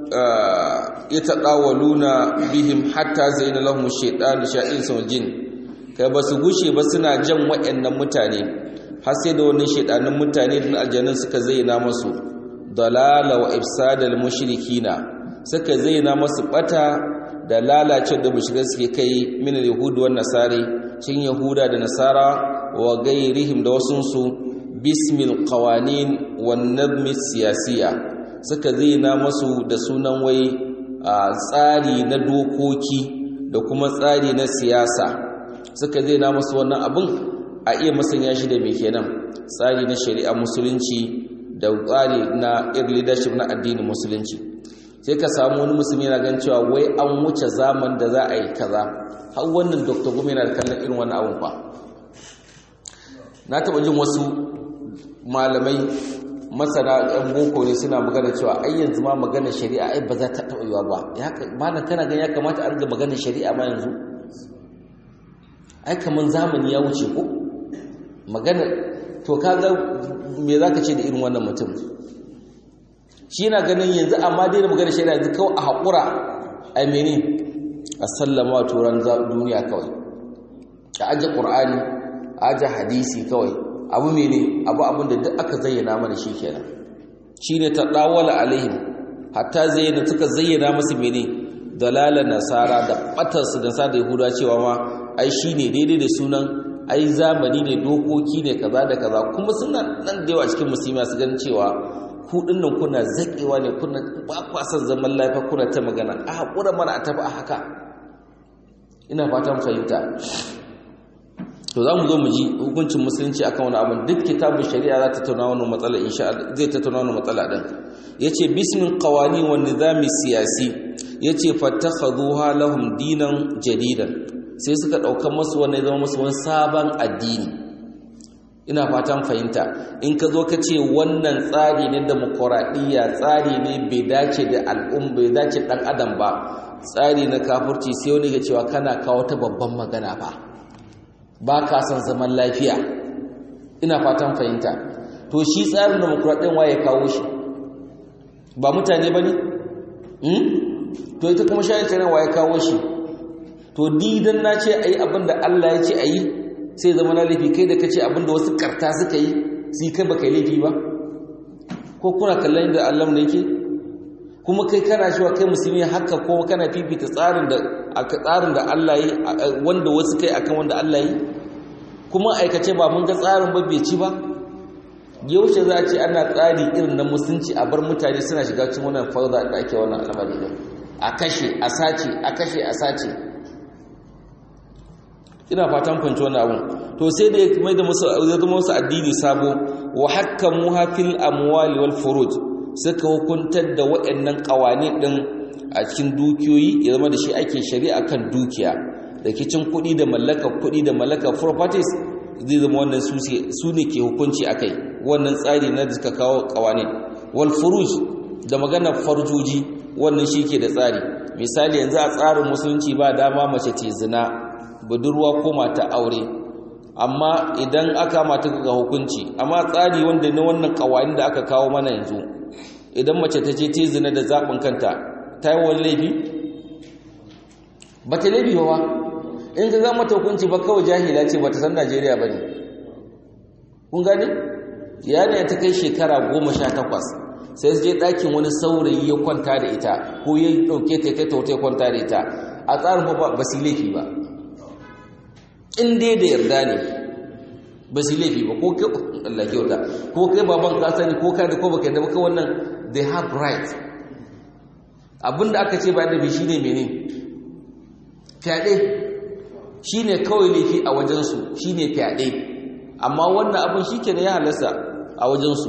yatadawaluna bihim hatta zaina lahum shaytan sha'in sun jin kai ba su gushe ba suna jan waɗannan mutane har sai da wannan shaidanin mutane da aljanun suka zaina masu dalala wa ifsadal mushrikina suka zaina masu bata da lalace da mushrikai suke kai min yahudu wan nasari cin yahuda da nasara wa gairihim da wasun su bismil qawanin wan nadmi siyasiya suka zaina masu da sunan wai tsari na dokoki da kuma tsari na siyasa suka zai na masu wannan abin a iya masanya shi da mai kenan tsari na shari'a musulunci da tsari na irin leadership na addinin musulunci sai ka samu wani musulmi na gan cewa wai an wuce zaman da za a yi kaza har wannan dr gumi yana da kallon irin wannan abin fa na taɓa jin wasu malamai masana yan boko ne suna magana cewa ai yanzu ma magana shari'a ai ba za ta taɓa yiwa ba ya kana gan ya kamata a riga magana shari'a ma yanzu ai kaman zamani ya wuce ko magana to kaga me zaka ce da irin wannan mutum shi yana ganin yanzu amma dai da magana shaida yanzu kawai a haƙura a mene a sallama turan duniya kawai a aje qur'ani a aje hadisi kawai abu mene abu abin da duk aka zayyana mana shi kenan shine ta dawala alaihim hatta zayyana suka zayyana musu mene dalalan nasara da batarsu da sa da yahuda cewa ma ai shine daidai da sunan ai zamani ne dokoki ne kaza da kaza kuma suna nan da yawa cikin musulmi su ganin cewa ku dinnan kuna zakewa ne kuna ba kwa san zaman lafiya kuna ta magana a hakura mana a tafi a haka ina fatan fahimta to za mu zo mu ji hukuncin musulunci akan wani abin duk kitabun shari'a za ta tattauna wannan matsala insha Allah zai tattauna wannan matsala din yace bismin qawani wa nizami siyasi yace fattakhadhuha lahum dinan jadidan sai suka dauka musu wannan zama musu wani sabon addini ina fatan fahimta in ka zo ka ce wannan tsari ne demokradiyya tsari ne bai dace da al'umma bai dace dan adam ba tsari na kafurci sai wani ga cewa kana kawo ta babban magana fa ba ka son zaman lafiya ina fatan fahimta to shi tsarin demokuraɗin waye kawo shi ba mutane ba ne? to ita kuma shayin tsarin waye kawo shi to didan na ce a yi abinda Allah ya ce a yi sai zama na laifi kai da ka ce abinda wasu karta suka yi sai kai ba kai laifi ba ko kuna kallon da Allah ne yake kuma kai kana shi wa kai musulmi haka ko kana fifita tsarin da aka tsarin da Allah yi wanda wasu kai akan wanda Allah yi kuma aikace ba mun ga tsarin ba bai ci ba yaushe za a ce ana tsari irin na musulunci a bar mutane suna shiga cikin wannan fauda da ake wannan al'amari din a kashe a sace a kashe a sace ina fatan fahimci wannan abun to sai da ya mai da musu ya zama musu addini sabo wa hakkamu hafil amwali wal furuj suka hukuntar da waɗannan ƙawani ɗin a cikin dukiyoyi ya zama da shi ake shari'a kan dukiya rikicin kuɗi da mallakar kuɗi da mallakar properties zai zama wannan su ne ke hukunci a kai wannan tsari na da suka kawo ƙawani wal furuj da maganar farjoji wannan shi ke da tsari misali yanzu a tsarin musulunci ba dama mace ce zina budurwa ko mata aure amma idan aka mata ga hukunci amma tsari wanda na wannan ƙawani da aka kawo mana yanzu idan mace ta ce ta zina da zaɓin kanta ta yi wani laifi ba ta laifi ba in ka gama ta hukunci ba kawai jahila ce ba ta san najeriya ba ne kun gani yana ta kai shekara goma sha takwas sai su je ɗakin wani saurayi ya kwanta da ita ko ya ɗauke ta kai ta wata ya kwanta da ita a tsarin ba su laifi ba in dai da yarda ne ba su laifi ba ko kai Allah kyauta ko kai baban ka sani ko kai da ko baka da baka wannan they have right abinda aka ce bayan da bi shine mene fyaɗe shine kawai laifi a wajensu shine fyaɗe amma wannan abin shi ke ya halasta a wajensu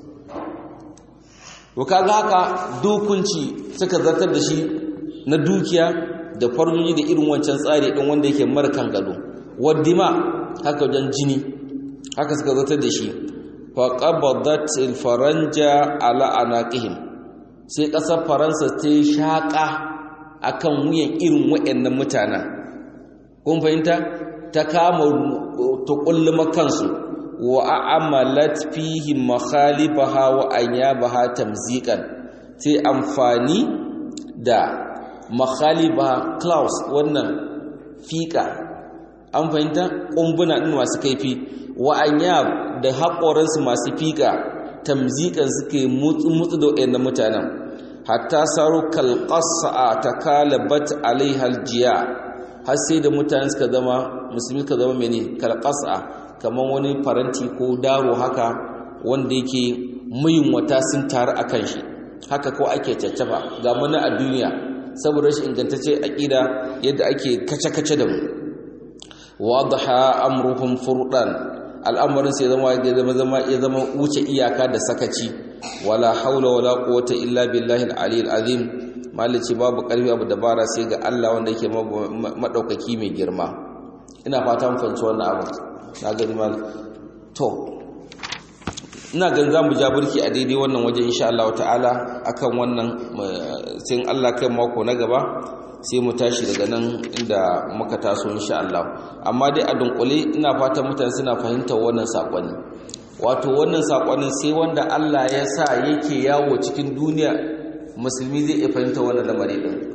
to kaga haka dukunci suka zartar da shi na dukiya da farjoji da irin wancan tsari ɗin wanda yake mara kan gado waddima haka wajen jini haka suka zartar da shi faƙabadat faranja ala anaqihim sai ƙasar faransa ta yi shaƙa akan wuyan irin waɗannan mutanen kun fahimta ta kama ta kulluma kansu wa a'amalat fihi makhalibaha wa anyabaha tamziqan sai amfani da makhalibaha claus wannan fika an fahimta kumbuna din masu kaifi wa anyab da haƙoransu masu fika tamziqan suke mutsu mutsu da wayannan mutanen hatta saru kalqasa takalabat alaiha aljiya har sai da mutane suka zama musulmi suka zama mene kalqasa kamar wani faranti ko daro haka wanda yake muyin wata sun taru akan shi haka ko ake caccafa ga mana a duniya saboda shi ingantacce aqida yadda ake kace-kace da mu wadaha amruhum furdan al'amarin sai zama ya zama zama ya zama wuce iyaka da sakaci wala haula wala quwwata illa billahi al-aliyyil azim malici babu karfi abu dabara sai ga Allah wanda yake madaukaki mai girma ina fata mun fahimci wannan abu na gani mal to ina gan zamu ja burki a daidai wannan waje insha Allah ta'ala akan wannan sai Allah kai mako na gaba sai mu tashi daga nan inda muka taso insha Allah amma dai a dunkule ina fatan mutane suna fahimtar wannan sakonni wato wannan sakonin sai wanda Allah ya sa yake yawo cikin duniya musulmi zai iya fahimta wannan lamari din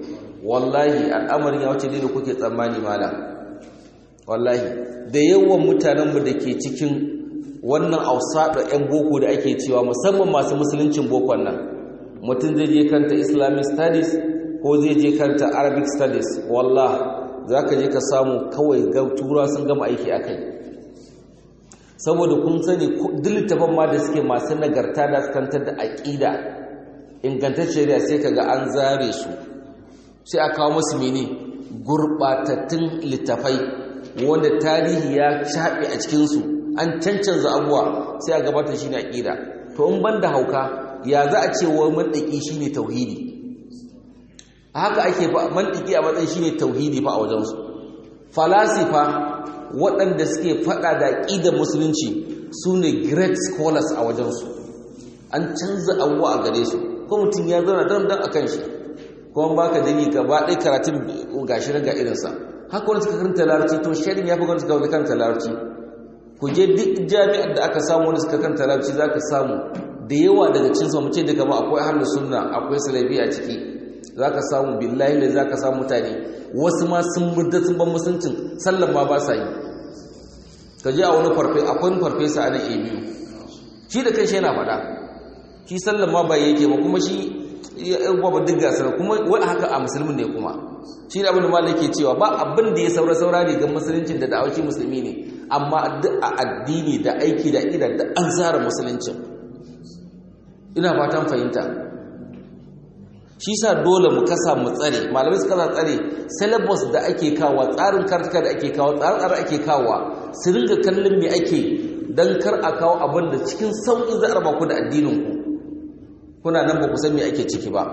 wallahi al'amarin ya wuce da kuke tsammani malam wallahi da yawan mutanenmu da ke cikin wannan ausaɗa 'yan boko da ake cewa musamman masu musuluncin bokon nan mutum zai je kanta islamic studies ko zai je kanta arabic studies wallah za ka je ka samu kawai tura sun gama aiki a kai saboda kun sani duk littafan ma da suke masu nagarta da kantar da aƙida ingantacciyar sai ka ga an zare su sai a kawo masu mene gurɓatattun littafai wanda tarihi ya shaɓe a cikinsu an cancanza abuwa sai a gabatar shi ne aƙida to in ban da hauka ya za a ce wa mandaki shi ne tauhidi a haka ake fa mandaki a matsayin shi ne tauhidi fa a wajensu falasifa waɗanda suke faɗa da aƙidar musulunci su ne great scholars a wajensu an canza abuwa a gare su ko mutum ya zauna don don a kan shi kuma ba ka dani gaba ɗaya karatun gashi ga irinsa haka wani suka karanta larabci to shaidin ya fi wani suka karanta larabci ku je duk jami'ar da aka samu wani suka karanta larabci za ka samu da yawa daga cin sa mace daga ma akwai ahlus sunna akwai salafi a ciki za ka samu billahi ne za ka samu mutane wasu ma sun murda sun ban musuncin sallan ma ba sa yi ka je a wani farfe akwai wani farfesa a nan a biyu shi da kai shi yana faɗa shi sallan ma ba yake ba kuma shi ya ba duk gasar kuma wani haka a musulmin ne kuma shi da abin da malai ke cewa ba abin da ya saura saura ne ga musuluncin da da'awaci musulmi ne amma duk a addini da aiki da ida da an zara musuluncin ina fatan fahimta shi sa dole mu kasa mu tsare malamai su kasa tsare syllabus da ake kawo tsarin kartuka da ake kawo tsarin tsara ake kawo su ringa kallon me ake don kar a kawo abin da cikin sauƙi za a raba ku da addininku kuna nan ba ku san me ake ciki ba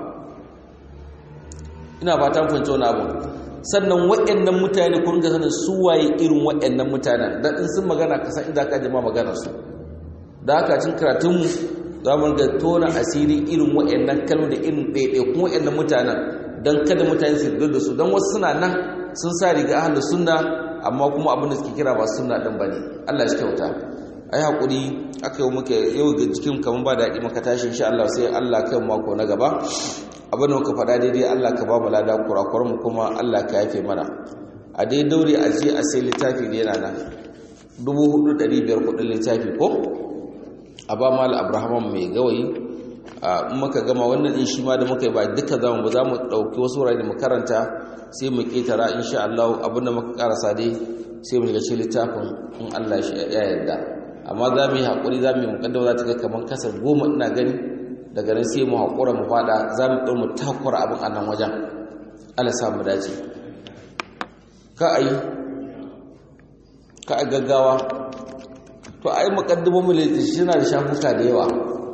ina fatan fahimci wani abu sannan waɗannan mutane ku ringa sanin su waye irin waɗannan mutanen dan in sun magana ka san inda ka jima maganar su da haka cin karatunmu za mu ga tona asiri irin waɗannan kalmo da irin ɗaiɗaikun waɗannan mutanen don kada mutane su yarda da su don wasu suna nan sun sa riga ahlu sunna amma kuma abin da suke kira ba sunna ɗin ba ne allah shi kyauta a yi haƙuri aka yi muka yau ga jikin kamar ba daɗi maka tashi insha allah sai allah kai mako na gaba abin da muka faɗa daidai allah ka ba mu lada kurakuran mu kuma allah ka yafe mana a dai daure a je a sai littafi ne yana nan dubu hudu ɗari biyar kuɗin littafi ko a ba mal abrahaman mai gawayi in muka gama wannan din shi ma da muka yi ba duka zamu ba za mu ɗauki wasu wurare da mu karanta sai mu ƙetara insha Allah abinda muka karasa dai sai mu shiga cikin littafin in Allah ya yarda amma za mu yi haƙuri za mu yi muƙaddama za ta ga kamar kasa goma ina gani daga nan sai mu haƙura mu faɗa za mu ɗau mu takura abin a nan wajen Allah sa mu dace ka a yi ka a gaggawa to ai muqaddimamu littafi yana da shafuka da yawa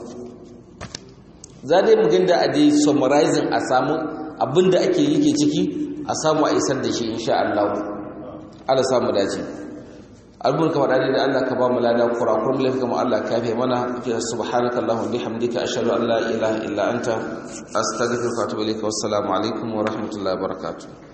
za dai mu ginda a dai summarizing a samu abinda ake yake ciki a samu a isar da shi insha Allah Allah samu dace albun ka faɗa da Allah ka ba mu lada kurakurum lafi kama Allah ka yafe mana fi subhanaka allahumma bihamdika ashhadu an la ilaha illa anta astaghfiruka wa atubu ilaik wassalamu alaikum wa rahmatullahi wa barakatuh